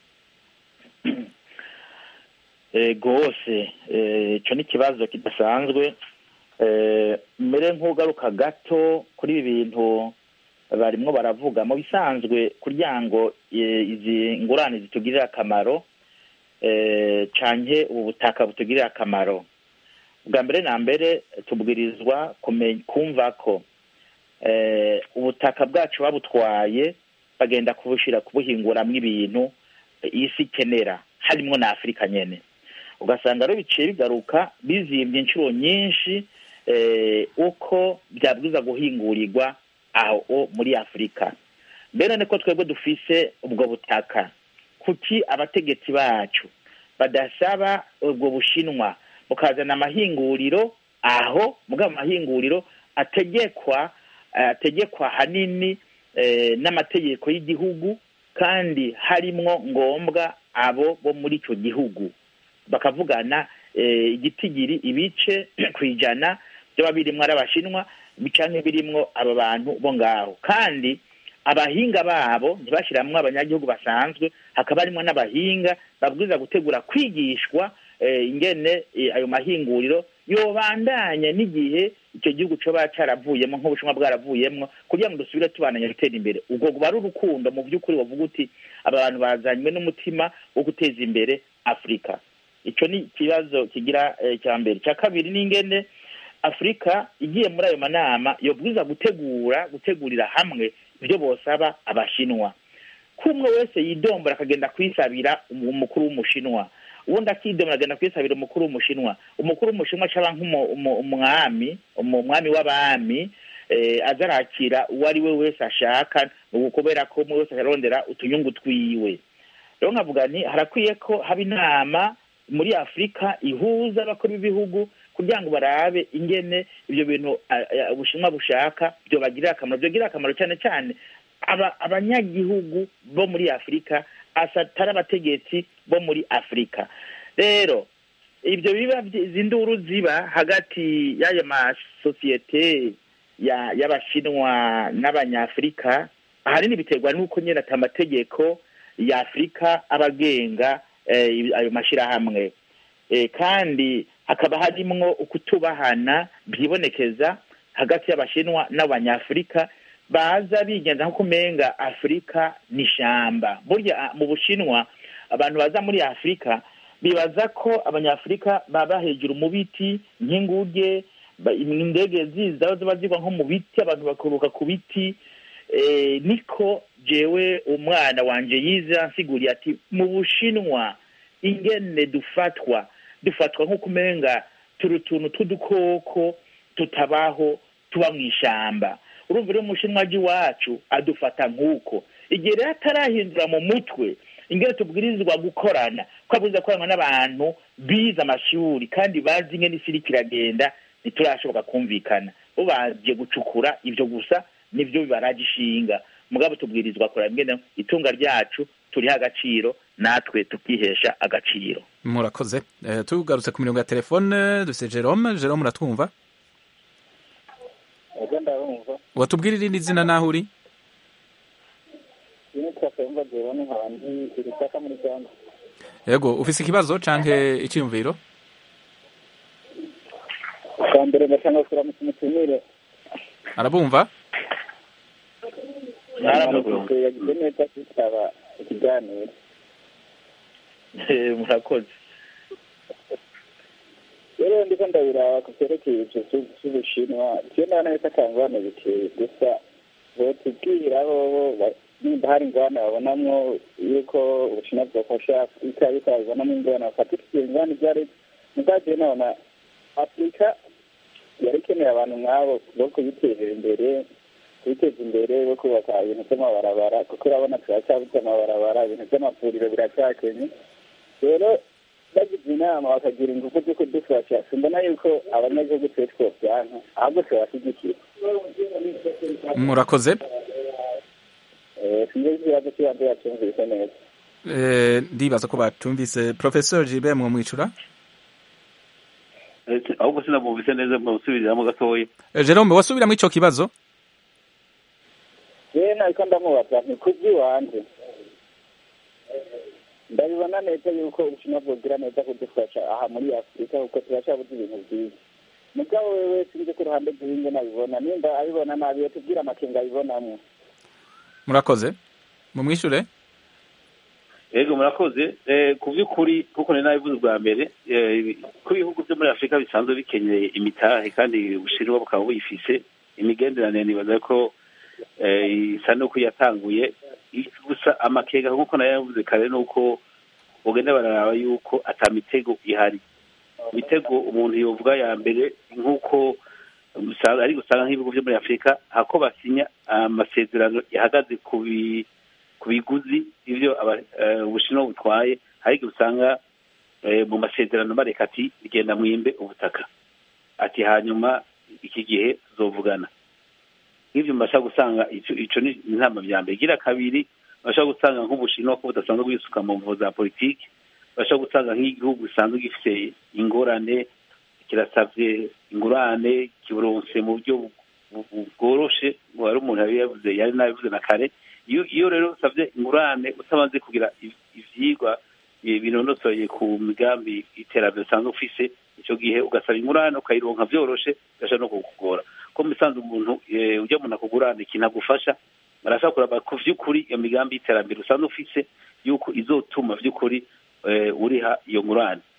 rwose icyo ni ikibazo kidasanzwe mbere nk'ugaruka gato kuri ibi bintu barimo baravuga mu bisanzwe kugira ngo izi ngurane zitugirire akamaro canke ubu butaka butugirire akamaro bwa mbere na mbere tubwirizwa kumva ko ubutaka bwacu babutwaye bagenda kubushira kubuhinguramwo ibintu isi ikenera harimwo na afurika nyene ugasanga rero biciye bigaruka bizimbye inshuro nyinshi uko byabwiza guhingurirwa aho muri afurika mbere niko twebwe dufise ubwo butaka kuki abategetsi bacu badasaba ubwo bushinwa bukazana amahinguriro aho mugabo amahinguriro ategekwa ategekwa hanini n'amategeko y'igihugu kandi harimwo ngombwa abo bo muri icyo gihugu bakavugana igitigiri ibice ku ijana byaba birimwo ari abashinwa canke birimwo abo bantu bo ngaho kandi abahinga babo ntibashiramwo abanyagihugu basanzwe hakaba harimwo n'abahinga babwiza gutegura kwigishwa ingene ayo mahinguriro yobandanya n'igihe icyo gihugu coba caravuyemo nk'ubushinwa bwaravuyemwo kugira ngo dusubire tubananya gutera imbere ubwo buba ari urukundo mu by'ukuri bavuga uti aba bantu bazanywe n'umutima wo guteza imbere afurika ico ni ikibazo kigira cya mbere cya kabiri ni ingene afurika igiye muri ayo manama yobwiza gutegura gutegurira hamwe ibyo bosaba abashinwa ko umwe wese yidombora akagenda kwisabira umukuru w'umushinwa ubundi akidombora agenda kwisabira umukuru w'umushinwa umukuru w'umushinwa acaba nk'umwami umwami w'abami aza arakira uwo ari we wese ashaka kubera ko umwe wese arondera utunyungu twiwe rero nkavuga nti harakwiye ko haba inama muri afurika ihuza abakuru b'ibihugu kugira ngo barabe ingene ibyo bintu ubushinwa bushaka byobagirira akamaro byogirira akamaro cyane cyane abanyagihugu bo muri afurika atari abategetsi bo muri afurika rero ibyo biba izi nduru ziba hagati y'ayo masosiyete y'abashinwa n'abanyafurika ahanini biterwa n'uko nyine ati amategeko ya afurika aba agenga ayo mashyirahamwe kandi hakaba harimwo ukutubahana byibonekeza hagati y'abashinwa n'abanyafurika baza bigenza nko kumenga afurika ni ishyamba burya mu bushinwa abantu baza muri afurika bibaza ko abanyafurika baba hejuru mu biti nk'inguge indege ziza ziba zigwa nko mu biti abantu bakuruka ku biti niko jewe umwana wanjye yize ansiguriye ati mu bushinwa ingene dufatwa dufatwa nko kumenga turi utuntu tw'udukoko tutabaho tuba mu ishyamba urumva rero umushinwa iwacu adufata nk'uko igihe rero atarahindura mu mutwe ingene tubwirizwa gukorana ko abwirizwa gukorana n'abantu bize amashuri kandi bazi ingene isi iriko iragenda ntiturashoboka kumvikana bo baje gucukura ibyo gusa nibyo bibaraje ishinga mugabo tubwirizwa kureba ingene itunga ryacu turiho agaciro natwe tukihesha agaciro murakoze tugarutse ku mirongo ya telefone dufite jerome jerome uratwumva watubwira irindi zina naho uri yego ufise ikibazo canke icyiyumviro bwa mbere ndashaka kuramutsa umutumire arabumva mwaramutse yagize neza kwitaba ikiganiro murakoze rero ndiko ndabiraba ku vyerekeye ivyo vy'ubushinwa vyo ndabona yuko ata ngwane biteye gusa botubwira bobo nimba hari ingwane babonamwo yuko ubushinwa bwofasha afurika yuko babibonamwo ingwane bafatika iyo ngwane ivyo ari mugabo jewe nabona afurika yari ikeneye abantu nk'abo bo kuyiterera imbere kubiteza imbere bo kubaka ibintu by'amabarabara kuko urabona turacyabuze amabarabara ibintu by'amavuriro biracyakenye rero bagize inama bakagira ingufu zo kudufasha simbona yuko abanyagihugu twe twobyanka ahubwo tubashyigikira murakoze sinzi ikibazo cy'ibanze yacyumvise neza ndibaza ko batumvise professor Gilbert mwamwicura ahubwo sinabumvise neza musubiriramo gatoya Jerome wasubiramo ico kibazo yewe nariko ndamubaza nti kubw'iwanje ndabibona neza yuko ubushinwa bwogira neza kudufasha aha muri afurika kuko turacyabuze ibintu byiza mugabo wewe sinzi ku ruhande rw'ibindi nabibona nimba abibona nabi yotubwira amakenga abibonamwo murakoze mumwishure yego murakoze ku by'ukuri kuko nari nabivuze bwa mbere ko ibihugu byo muri afurika bisanzwe bikeneye imitahe kandi ubushinwa bukaba buyifise imigenderanire nibaza ko isa n'uko yatanguye gusa amakega nk'uko nayo yavuze kare ni uko bagenda bararaba yuko ata mitego ihari imitego umuntu yovuga ya mbere nk'uko ari gusanga nk'ibihugu byo muri afurika hako basinya amasezerano yahagaze ku biguzi ibyo ubushinwa butwaye hari igihe usanga mu masezerano bareka ati genda mwimbe ubutaka ati hanyuma iki gihe tuzovugana nk'ibyo mbasha gusanga icyo ni inama bya mbere igira kabiri bashobora gusanga nk'ubushinwa ko budasanzwe bwisuka mu mvugo za politiki bashobora gusanga nk'igihugu gisanzwe gifite ingorane kirasabye ingurane kiburonse mu buryo bworoshe wari umuntu yari yavuze yari nabivuze na kare iyo rero usabye ingurane utamaze kugira ivyigwa binonosoye ku migambi iterambere usanzwe ufise icyo gihe ugasaba ingurane ukayironka vyoroshe ugasha no kukugora ko musanze umuntu ujya umuntu akugurana ikintu agufasha barashaka kuraba ku vy'ukuri iyo migambi y'iterambere usanzwe ufise yuko izotuma vy'ukuri uriha iyo ngurane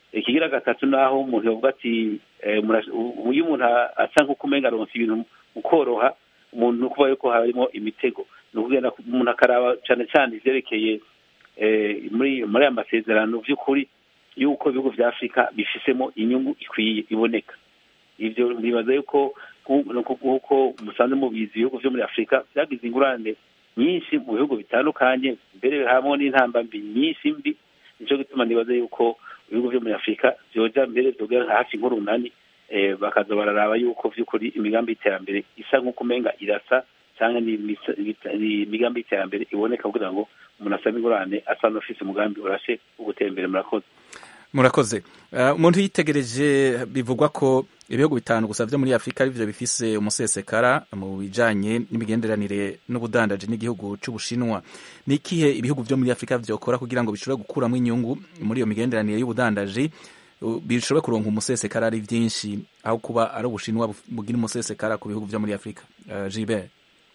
ikigira gatatu naho umuntu yavuga ati eh, mura- u- iyo umuntu a- asa nk'uko umenga aronse ibintu mu koroha umuntu ni ukuvuga yuko harimo imitego ni ukugenda ku- umuntu akaraba cyane cyane ivyerekeye eh, muri muri aya masezerano vy'ukuri yuko ibihugu vya afurika bifisemo inyungu ikwiye iboneka ivyo bibaza yuko nku- nku- nk'uko musanze mubizi ibihugu vyo muri afurika vyagize ingurane nyinshi mu bihugu bitandukanye mbere hamwe n'intambambi nyinshi mbi nico gituma nibaza yuko ibihugu vyo muri afurika vyoja mbere vyogera nka hafi nk'urunani eh, bakaza bararaba yuko vy'ukuri imigambi y'iterambere isa nk'uko umenga irasa canke ni imisa- ibita- ni imigambi y'iterambere iboneka kugira ngo umuntu asabe ingurane asa n'ufise umugambi urashe wo gutera imbere murakoze murakoze Eh, umuntu yitegereje bivugwa ko ibihugu bitanu gusa vyo muri afurika arivyo bifise umusesekara mu bijanye n'imigenderanire n'ubudandaji n'igihugu c'ubushinwa ni ikihe ibihugu vyo muri afurika vyokora kugira ngo bishobore gukuramwo inyungu muri iyo migenderanire y'ubudandaji uh, bishobore kuronka umusesekara ari vyinshi aho kuba ari ubushinwa buf- bugira umusesekara ku bihugu vyo muri afurika uh, Gilbert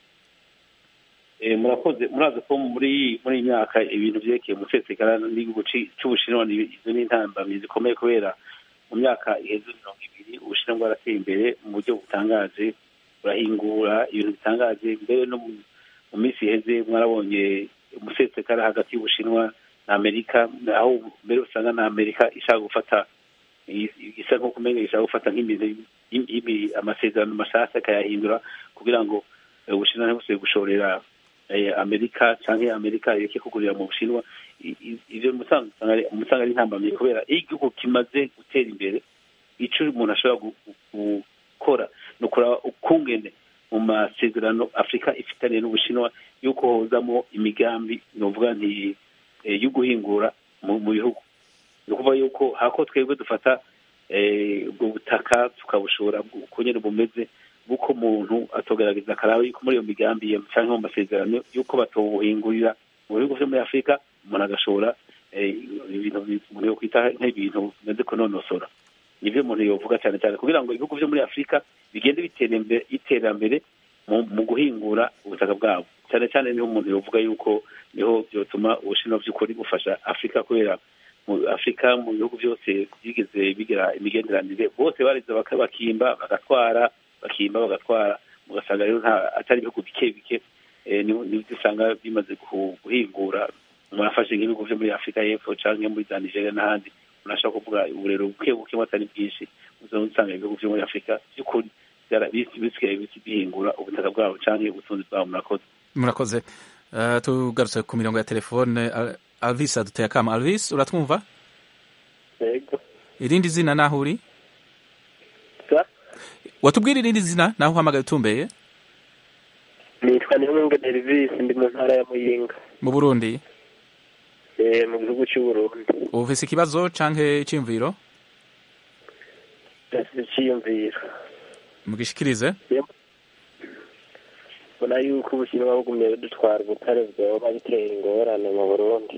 Eh, murakoze murazi ko muri muri iyi myaka ibintu vyerekeye umusesekara n'igihugu ci- c'ubushinwa ni- izo ni intambamyi zikomeye kubera mu myaka iheze mirongo ibiri ubushinwa bwarateye imbere mu buryo butangaje burahingura ibintu bitangaje mbere no mu- mu minsi iheze mwarabonye umusesekara hagati y'ubushinwa na amerika aho mbere usanga na amerika ishaka gufata i- isa nk'uko umenga ishaka gufata nk'imizi y'imi- y'imi- amasezerano mashasha akayahindura kugira ngo eh, ubushinwa ntibusubire gushorera eh, amerika canke amerika ireke kugurira mu bushinwa I- i- ivyo musanga usanga ari- musanga ari intambamyi kubera iyo igihugu kimaze gutera imbere ico umuntu ashobora gu- gu- gukora ni ukuraba ukungene mu masezerano afurika ifitaniye n'ubushinwa yuko hozamo imigambi novuga nti eh, yo guhingura mu mu bihugu ni ukuvuga yuko hako twebwe dufata eh, ubwo butaka tukabushora uko nyene bumeze buko umuntu atogerageza akaraba yuko muri iyo migambi ye canke mu masezerano yuko batobuhingurira mu bihugu vyo muri afurika umuntu agashobora eh, ibintu bi- umuntu yokwita nk'ibintu bimeze kunonosora nivyo umuntu yovuga cyane cyane kugira ngo ibihugu vyo muri afurika bigende bitera imbere iterambere mu, mu guhingura ubutaka bwabo cyane cyane niho umuntu yovuga yuko niho vyotuma ubushinwa vy'ukuri bufasha afurika kubera mu afurika mu bihugu byose byigeze bigira imigenderanire bose bariza baka- bakimba bagatwara bakimba bagatwara ugasanga rero nta atari ibihugu bike bike eh, ni- nibyo usanga bimaze guhu- guhingura umuntu afashe nk'ibihugu vyo muri afurika y'epfo canke muri za nigeria n'ahandi umuntu ashobora kuvuga uburero buke buke atari bwinshi uzaba usanga ibihugu vyo muri afurika by'ukuri byara- bis- bisigaye bis- bihingura ubutaka bwabo canke ubutunzi bwabo murakoze murakoze Uh, tugarutse ku mirongo ya telefone Al- alvis aduteye akama alvis uratwumva yego irindi zina naho uri Sa? watubwira irindi zina naho uhamagaye utumbeye nitwa niyomunge derivisi ndi mu ntara ya muyinga mu burundi eh, mu gihugu cy'uburundi ufise ikibazo canke iciyumviro ndafite icyiyumviro mugishikirize mbona yuko ubushinwa bugumye budutwara ubutare bwoba bitera ingorane mu burundi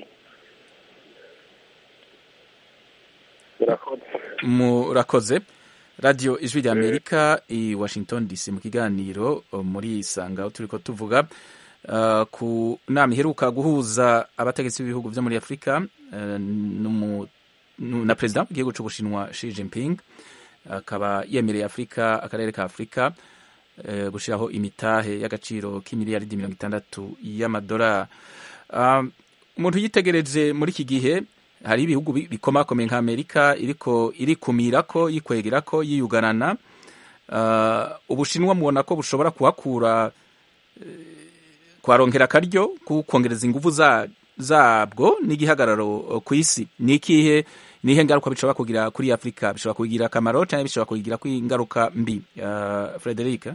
murakoze murakoze radiyo ijwi rya amerika i washington dc mu kiganiro uh, muri isanga aho turiko tuvuga uh, ku nama iheruka guhuza abategetsi b'ibihugu vyo muri afurika uh, n'umu- nu- na perezida w'igihugu c'ubushinwa Xi Jinping akaba yemereye afurika akarere ka afurika eh, gushiraho imitahe y'agaciro k'imiliyaridi mirongo itandatu y'amadolari Um, umuntu yitegereje muri iki gihe hari ibihugu bi- bikomakomeye nka amerika iriko irikumirako yikwegerako yiyugarana uh, ubushinwa mubona ko bushobora kuhakura eh, kuharongera akaryo ku kongereza inguvu za zabwo n'igihagararo uh, ku isi ni ikihe nihe ngaruka bishobora kugira kuri afurika bishobora kugira akamaro cyangwa bishobora kugira ingaruka mbi uh, frederic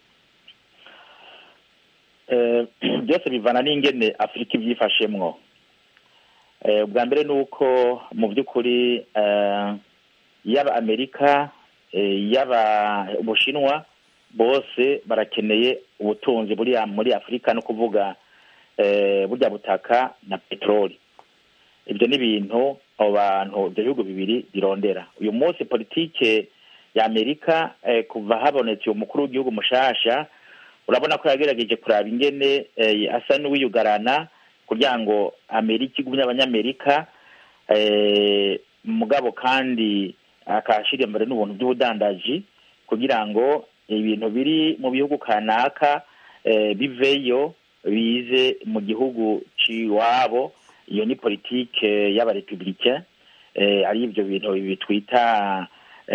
Eh, byose bivana n'ingene afurika ibyifashemwo Eh, ubwa mbere ni uko mu by'ukuri eh, yaba amerika eh, yaba ubushinwa bose barakeneye ubutunzi buri muri afurika no kuvuga eh, burya butaka na peteroli ibyo ni ibintu abo bantu ibyo bihugu bibiri birondera uyu munsi politike ya amerika eh, kuva habonetse umukuru w'igihugu mushasha urabona ko yagerageje kuraba ingene eh, asa n'uwiyugarana kugira ngo amerika igumye abanyamerika eh, mugabo kandi akashyira imbere n'ubuntu by'ubudandaji kugira ngo ibintu biri mu bihugu kanaka biveyo bize mu gihugu cy'iwabo iyo ni politike y'abarepubulike ari ibyo bintu bitwita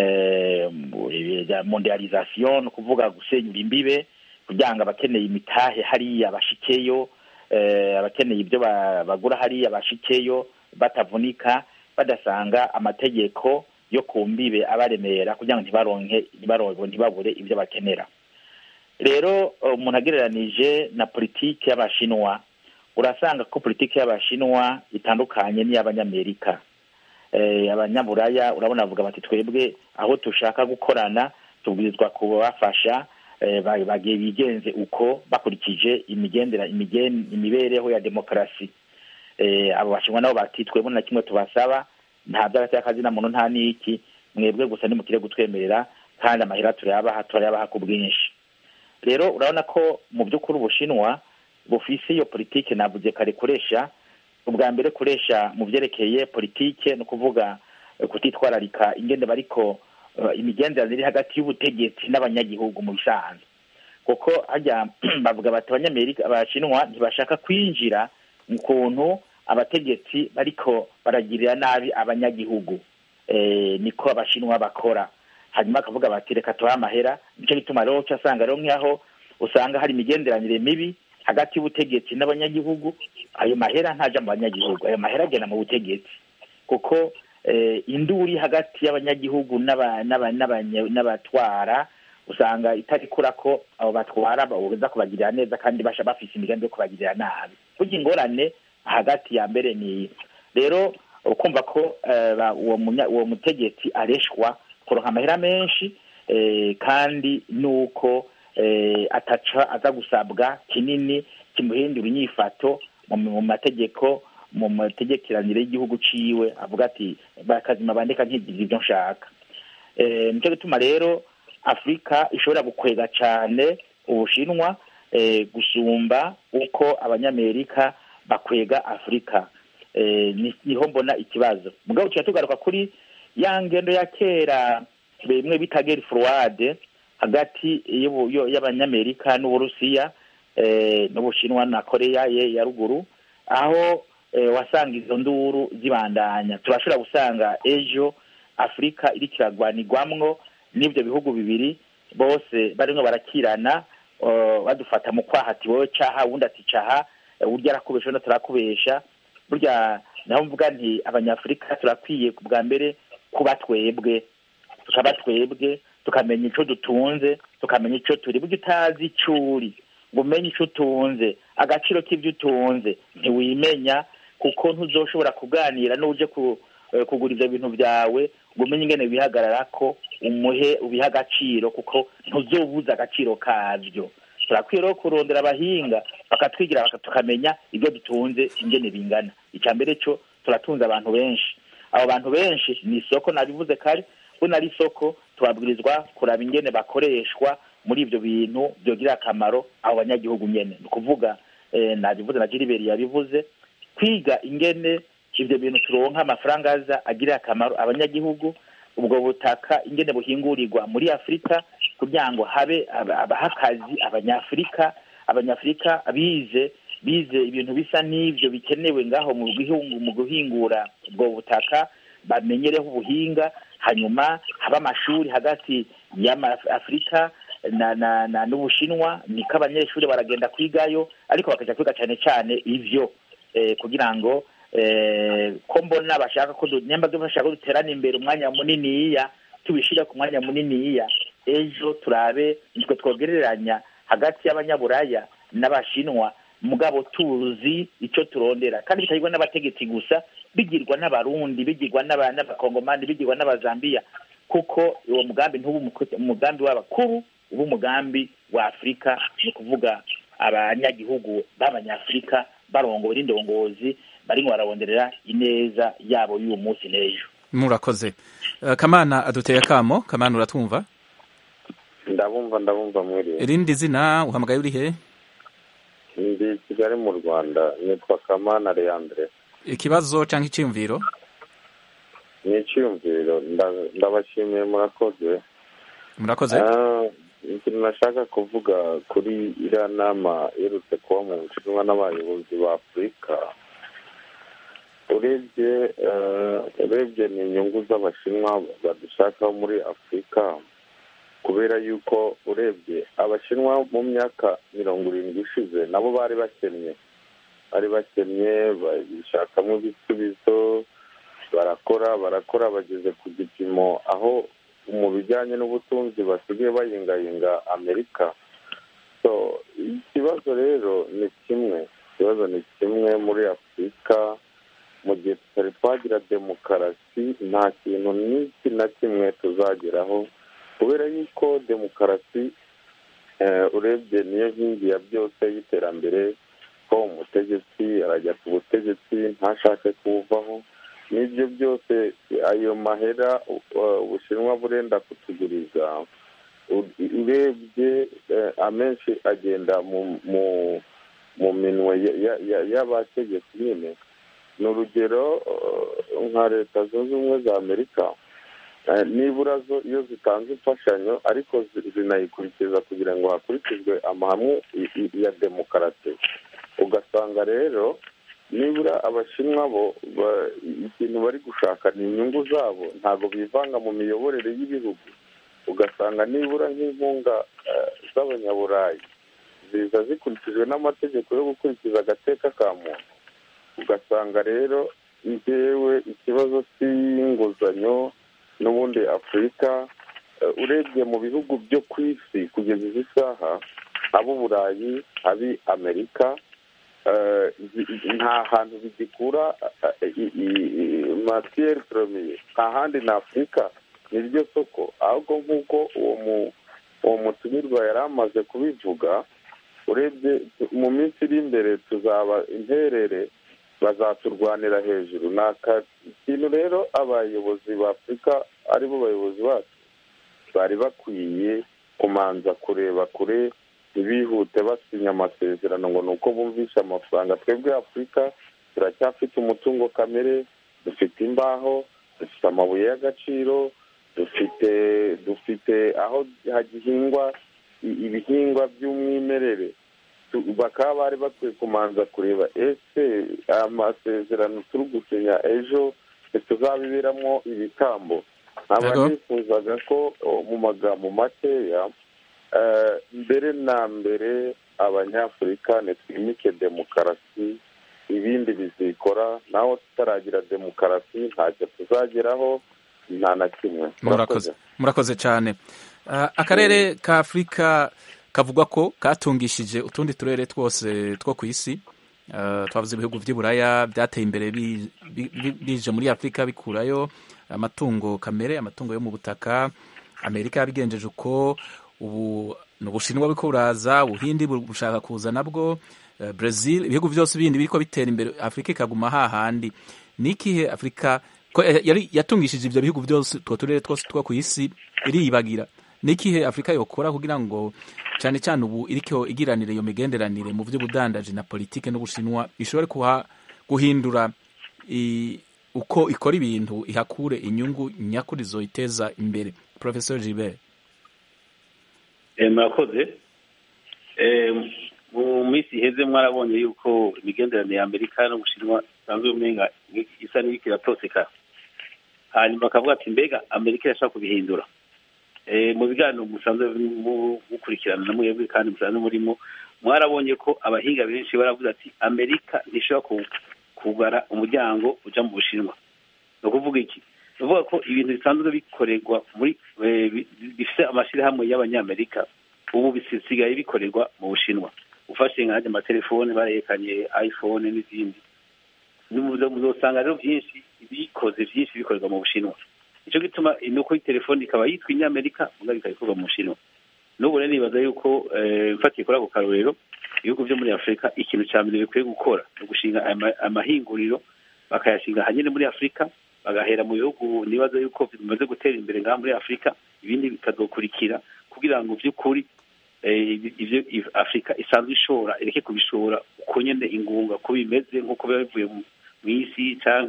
mondialization ni ukuvuga gusenyura imbibe kugira ngo abakeneye imitahe hariya bashikeyo abakeneye ibyo bagura hariya bashikeyo batavunika badasanga amategeko yo ku mbibe abaremera kugira ngo ntibaronke ntibabure ibyo bakenera rero umuntu agereranije na politiki y'abashinwa urasanga ko politiki y'abashinwa itandukanye n'iy'abanyamerika abanyaburaya urabona bavuga bati twebwe aho dushaka gukorana tubwirizwa kubafasha bigenze uko bakurikije imigendera imibereho ya demokarasi abo bashinwa nabo bati twebwe na kimwe tubasaba nta by'agateakazi na muntu nta n'iki mwebwe gusa nimukire gutwemerera kandi amahera turayabaha turayabaha ku bwinshi rero urabona ko mu by'ukuri ubushinwa bufise iyo politike navuze kare koresha ubwa mbere koresha mu byerekeye politike ni ukuvuga kutitwararika ingende bariko imigenderanire iri hagati y'ubutegetsi n'abanyagihugu mu bisanzwe kuko hajya bavuga bati abanyamerika abashinwa ntibashaka kwinjira mu kuntu abategetsi bariko baragirira nabi abanyagihugu niko abashinwa bakora hanyuma bakavuga bati reka tubahe amahera nicyo gituma rero uca asanga rero nk'aho usanga hari imigenderanire mibi hagati y'ubutegetsi n'abanyagihugu ayo mahera ntaja mu banyagihugu ayo mahera agenda mu butegetsi kuko induri hagati y'abanyagihugu n'abatwara usanga itarikura ko abo batwara baza kubagirira neza kandi basha bafise imigambi yo kubagirira nabi burya ingorane hagati ya mbere ni rero ukumva ko uwo mutegetsi areshwa kuronka amahera menshi kandi nuko ataca aza gusabwa kinini kimuhindura inyifato mu mategeko mu mategekeranire y'igihugu ciwe avuga ati bakazima bandeka nkigira ibyo nshaka nicyo gituma rero afurika ishobora gukwega cyane ubushinwa gusumba uko abanyamerika bakwega afurika niho mbona ikibazo mugabo tuba tugaruka kuri ya ngendo ya kera bimwe bita geri forward hagati y'abanyamerika n'uburusiya n'ubushinwa na koreya ye ya ruguru aho wasanga izo nduru zibandanya turashobora gusanga ejo afurika iri kiragwanirwamwo n'ibyo bihugu bibiri bose barimo barakirana badufata mu kwaha ati wowe caha uwundi ati caha urya arakubesha undi atarakubesha burya naho mvuga nti abanyafurika turakwiye bwa mbere kuba twebwe tukaba twebwe tukamenya icyo dutunze tukamenya icyo turi burya utazi icyo uri ngo umenye icyo utunze agaciro k'ibyo utunze ntiwimenya kuko ntuzoshobora kuganira n'uje kugura ibyo bintu byawe ngo umenye ingene bihagarara ko umuhe ubiha agaciro kuko ntuzobuze agaciro kabyo turakwiye rero kurondera abahinga bakatwigira tukamenya ibyo dutunze ingene bingana icya mbere cyo turatunze abantu benshi abo bantu benshi ni isoko nabivuze kare we nari isoko tubabwirizwa kuraba ingene bakoreshwa muri ibyo bintu byogirira akamaro abo banyagihugu nyene ni ukuvuga nabivuze na jiriberi yabivuze kwiga ingene ibyo bintu turonka amafaranga aza agirira akamaro abanyagihugu ubwo butaka ingene buhingurirwa muri afurika kugira ngo habe abaha akazi abanyafurika abanyafurika bize bize ibintu bisa n'ibyo bikenewe ngaho mu gihugu mu guhingura ubwo butaka bamenyereho ubuhinga hanyuma haba amashuri hagati y'afurika na na na n'ubushinwa niko abanyeshuri baragenda kwigayo ariko bakajya kwiga cyane cyane ibyo kugira ngo ko mbona bashaka ko nyamba bashaka ko duterana imbere umwanya muniniya tubishyira ku mwanya muniniya ejo turabe nitwe twogereranya hagati y'abanyaburaya n'abashinwa mugabo tuzi icyo turondera kandi bitagirwa n'abategetsi gusa bigirwa n'abarundi bigirwa n'abakongomani bigirwa n'abazambiya kuko uwo mugambi ntuba umugambi w'abakuru uba umugambi wa afurika ni ukuvuga abanyagihugu b'abanyafurika barongowe n'indongozi barimo bararonderera ineza yabo y'uwo munsi n'ejo murakoze kamana aduteye akamo kamana uratwumva ndabumva ndabumva muri irindi zina uhamagaye uri he ndi kigali mu rwanda nitwa kamana leandre ikibazo cyangwa icyiyumviro ni icyiyumviro nda- ndabashimiye murakoze murakoze Ah, ikintu nashaka kuvuga kuri iriya nama iherutse kuba mu bushinwa n'abayobozi ba afurika urebye eh, urebye ni inyungu z'abashinwa badushakaho muri afurika kubera yuko urebye abashinwa mu myaka mirongo irindwi ishize nabo bari bakennye bari bakennye bashakamo ibisubizo barakora barakora bageze ku gipimo aho mu bijyanye n'ubutunzi basigaye bayingayinga amerika so ikibazo rero ni kimwe ikibazo ni kimwe muri afurika mu gihe tutari twagira demokarasi nta kintu n'iki na kimwe tuzageraho kubera yuko demokarasi eh, urebye niyo nkingi ya byose y'iterambere ko umutegetsi arajya ku butegetsi ntashake kuwuvaho n'ibyo byose ayo mahera uh, ubushinwa burenda kutuguriza u- urebye eh, amenshi agenda mu mu mu minwe ya- ya- ya- y'abategetsi nyine ni urugero uh, nka leta zunze ubumwe za amerika Eh, nibura zo iyo zitanze imfashanyo ariko zi- zinayikurikiza kugira ngo hakurikizwe amahame i- i- ya demokarasi ugasanga rero nibura abashinwa bo ba- ikintu bari gushaka ni inyungu zabo ntabwo bivanga mu miyoborere y'ibihugu ugasanga nibura nk'inkunga eh, z'abanyaburayi ziza zikurikijwe n'amategeko yo gukurikiza agateka ka muntu ugasanga rero njyewe ikibazo cy'inguzanyo n'ubundi afurika eh, urebye mu bihugu byo ku isi kugeza izi saha ab'uburayi abi amerika eh, zi- nta hantu bigikura matiyeri poromiye nta handi na afurika ni ryo soko ahubwo nk'uko uwo mu uwo mutumirwa yari amaze kubivuga urebye mu minsi iri imbere tuzaba interere bazaturwanira hejuru ni aka- ikintu rero abayobozi ba afurika aribo bayobozi bacu bari bakwiye kumanza kureba kure ntibihute basinya amasezerano ngo ni uko bumvisha amafaranga twebwe afurika turacyafite umutungo kamere dufite imbaho dufite amabuye y'agaciro dufite dufite aho hagihingwa i- ibihingwa by'umwimerere Tu- bakaba bari bakwiye kumanza kureba ese amasezerano turi gusinya ejo ntituzabiberamo ibitambo nkaba Yego. nifuzaga ko o, mu magambo makeya eh, mbere na mbere abanyafurika ntitwimike demokarasi ibindi bizikora naho tutaragira demokarasi ntacyo tuzageraho nta na kimwe murakoze murakoze cyane Ah, akarere ka afurika kavuga ko katungishije utundi turere twose two ku isi Ah, twavuze ibihugu by'i buraya byateye imbere bi- bi- bi- bije muri afurika bikurayo amatungo kamere amatungo yo mu butaka amerika yabigenjeje uko ubu ni ubushinwa buriko buraza ubuhindi buri bushaka kuza nabwo eh, brazil ibihugu byose bindi biriko bitera imbere afurika ikaguma hahandi ni ikihe afurika ko ya- yari yatungishije ivyo bihugu byose utwo turere twose two ku isi iriyibagira ni ikihe afurika yokora kugira ngo cyane cyane ubu iriko igiranire iyo migenderanire mu by'ubudandaji na politike n'ubushinwa ishobore kuha guhindura i- uko ikora ibintu ihakure inyungu nyakuri zoyiteza imbere professor Gilbert Eh, murakoze Eh, mu minsi iheze mwarabonye yuko imigenderanire ya amerika n'ubushinwa isanzwe umenga isa n'iriko iratoseka hanyuma bakavuga ati mbega amerika irashaka kubihindura Eh, mu biganiro musanzwe mu- mukurikirana na mwebwe kandi musanzwe murimo mwarabonye ko abahinga benshi baravuze ati amerika ntishobora ku- kugara umuryango uja mu bushinwa ni ukuvuga iki ni ukuvuga ko ibintu bisanzwe bikorerwa muri eh, bi- bifite amashyirahamwe y'abanyamerika ubu bisigaye bikorerwa mu bushinwa ufashe nk'ajya amatelefone barerekanye iphone n'izindi Nimuzo- muzosanga rero byinshi ibikoze byinshi bikorerwa mu bushinwa nicyo gituma ni uko telefone ikaba yitwa inyamerika mugabo ikaba ikorwa mu bushinwa n'ubu rero nibaza yuko eh, mfatiye kuri ako karorero ibihugu byo muri afurika ikintu cya mbere bikwiye gukora ni ugushinga ama- amahinguriro bakayashinga ahanini muri afurika bagahera mu bihugu nibaza yuko bimaze gutera imbere ngaha muri afurika ibindi bikazokurikira kugira ngo by'ukuri eh, ibyo if- afurika isanzwe ishora ireke kubishora uko nyene ingunga ko bimeze nk'uko biba bivuye mu mu isi canke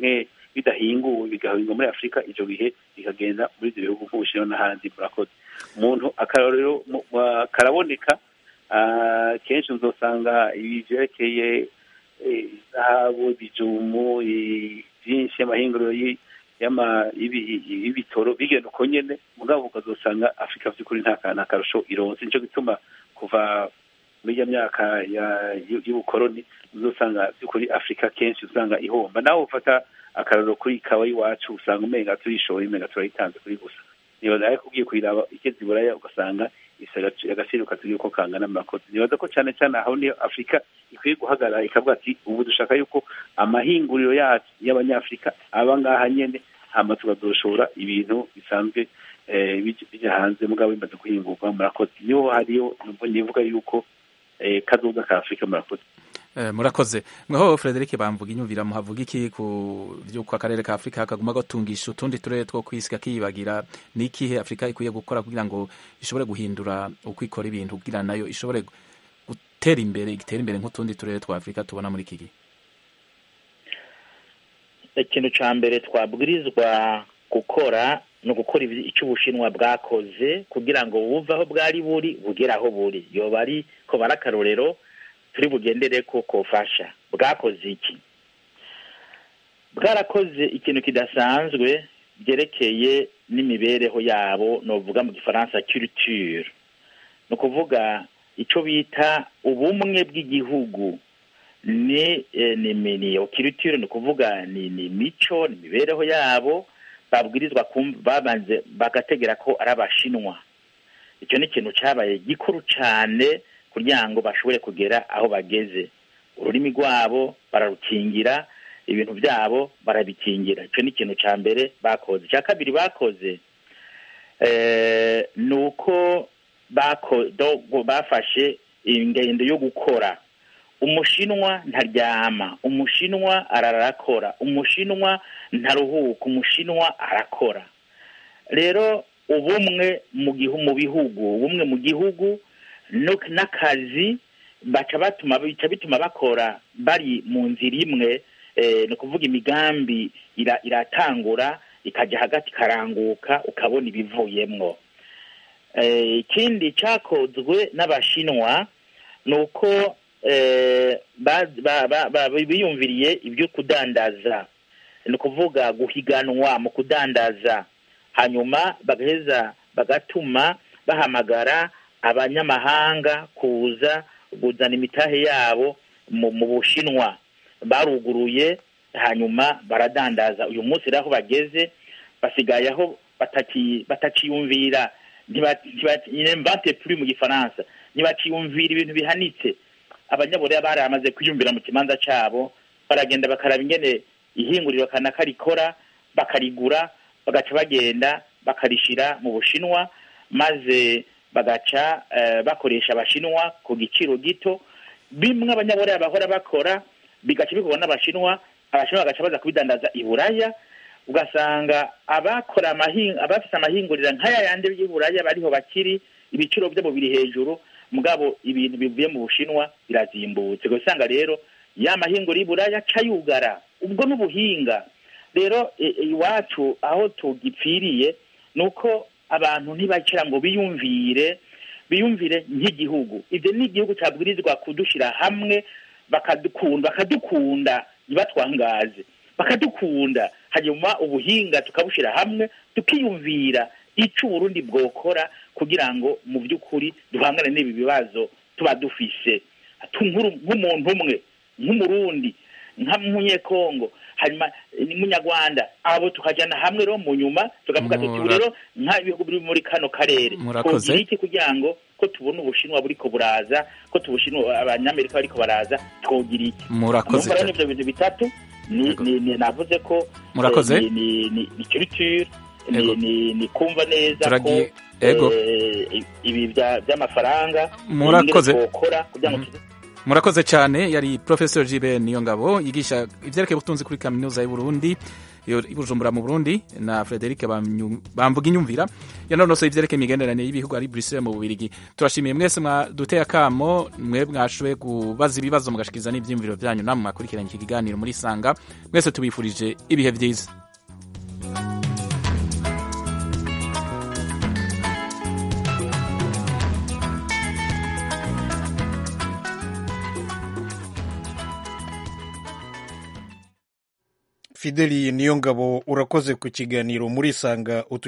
bidahinguwe bigahingwa muri afurika icyo gihe bikagenda muri ibyo bihugu nk'ubushinwa n'ahandi murakoze umuntu akarorero mu- wa- karaboneka ah, kenshi uzosanga ibi byerekeye eh, zahabu ibijumu i- byinshi amahinguriro yi- y'ama- y'ibi- y'ibitoro bigenda uko nyene mugabo ukazosanga afurika by'ukuri nta ka- nta karusho ironse nico gituma kuva muri iyo myaka ya- y'u- y'ubukoroni uzosanga by'ukuri afurika kenshi usanga ihomba nawe ufata akararo kuri ikawa y'iwacu usanga umenga tuyishoboye umenga turayitanze kuri gusa nibaza ariko ugiye kuyiraba igeze iburaya ugasanga ifise agaci- agaciro katagira uko kangana murakoze nibaza ko cyane cyane aho niyo afurika ikwiye guhagarara ikavuga ati ubu dushaka yuko amahinguriro yacu y'abanyafurika aba ngaha nyene hama tukazoshora ibintu bisanzwe eh, bij- bija hanze mugabo bimaze guhingurwa murakoze niho hariyo nubwo nivuga yuko eh, kazoza ka afurika murakoze Eh, murakoze mweho Frederic bamvuga inyumvira muhavuga iki ku vyuko akarere ka Afrika kaguma gatungisha utundi turere two kwisi kakibagira nikihe Afrika ikwiye gukora kugira ngo ishobore guhindura uko ikora ibintu kugira nayo ishobore gutera imbere igitera imbere nk'utundi turere twa Afrika tubona muri iki gihe ikintu cya mbere twabwirizwa gukora ni ugukora ibi- icyo ubushinwa bwakoze kugira ngo buve aho bwari buri bugere aho buri yoba ari ko bari akarorero turi bugendere ko kofasha bwakoze iki bwarakoze ikintu kidasanzwe byerekeye n'imibereho yabo novuga mu gifaransa culture ni ukuvuga icyo bita ubumwe bw'igihugu ni eh, ni ni ni culture ni ukuvuga ni ni mico ni imibereho yabo babwirizwa kumva babanze bagategera ko ari abashinwa icyo ni ikintu cyabaye gikuru cyane kugira ngo bashobore kugera aho bageze ururimi rwabo bararukingira ibintu byabo barabikingira icyo ni ikintu cya mbere bakoze icya kabiri bakoze eh, ni uko bako- do- bafashe ingendo yo gukora umushinwa ntaryama umushinwa ararakora umushinwa ntaruhuka umushinwa arakora rero ubumwe mu gihu mu bihugu ubumwe mu gihugu no- n'akazi baca batuma bica bituma bakora bari mu nzira imwe eh, ni ukuvuga imigambi ira- iratangura ikajya hagati ikaranguka ukabona ibivuyemwo Eh, ikindi cyakozwe n'abashinwa ni uko eh, ba- ba- ba- ba- biyumviriye ibyo kudandaza ni ukuvuga guhiganwa mu kudandaza hanyuma bagaheza bagatuma bahamagara abanyamahanga kuza kuzana imitahe yabo mu mu bushinwa baruguruye hanyuma baradandaza uyu munsi rero aho bageze basigaye aho bataki- batakiyumvira ntibate puri mu gifaransa ntibakiyumvira ibintu bihanitse abanyaburera baramaze kwiyumvira mu kibanza cyabo baragenda bakaraba ingene ihinguriro kanaka rikora bakarigura bagaca bagenda bakarishira mu bushinwa maze bagaca eh, bakoresha abashinwa ku giciro gito bimwe abanyaburera bahora bakora bigaca bikorwa n'abashinwa abashinwa bagaca baza kubidandaza i buraya ugasanga abakora amahinga abafite amahinguriro nk'aya yandi y'uburaya bariho bakiri ibiciro byabo biri hejuru mugabo ibintu bivuye mu bushinwa birazimbutse ugasanga rero ya mahinguriro y'uburaya aca yugara ubwo n'ubuhinga rero i- iwacu aho tugipfiriye ni uko abantu ntibakira ngo biyumvire biyumvire nk'igihugu ibyo ni igihugu cyabwirizwa kudushyira hamwe bakadukunda bakadukunda ntibatwangaze bakadukunda hanyuma ubuhinga tukabushyira hamwe tukiyumvira icyo uburundi bwokora kugira ngo mu by'ukuri duhangane n'ibi bibazo tuba dufise Tu- nk'uru- nk'umuntu umwe nk'umurundi nk'umunyekongo hanyuma eh, n'umunyarwanda abo tukajyana hamwe rero mu nyuma tukavuga tuti ubu Mura- rero nk'ibihugu biri muri kano karere Murakoze. twogira iki kugira ngo ko tubona ubushinwa buriko buraza ko tubushinwa abanyamerika bariko baraza twogira iki murakoze numva rero cyane. n'ivyo bintu bitatu ni, Yego. ni, ni navuze ko Murakoze. eh, ni, ni, ni, ni culture ni, Yego. ni, ni kumva neza Turagiye- ko Yego. eh, ibi bya- by'amafaranga Murakoze. ingene twokora kugira ngo Mhm. tuze- murakoze cyane yari professor jibe niyo ngabo yigisha ivyerekeye ubutunzi kuri kaminuza y'u Burundi yo i bujumbura mu burundi na frederic Bamyu- bamvuga inyumvira yanonosoye ivyerekeye imigenderanire y'ibihugu ari bruxelles mu bubirigi turashimiye mwese mwaduteye akamo mwe mwashoboye kubaza ibibazo mugashikiriza n'ivyiyumviro vyanyu namwe mwakurikiranye iki kiganiro muri sanga mwese tubifurije ibihe vyiza fideli niyo ngabo urakoze ku kiganiro muri sanga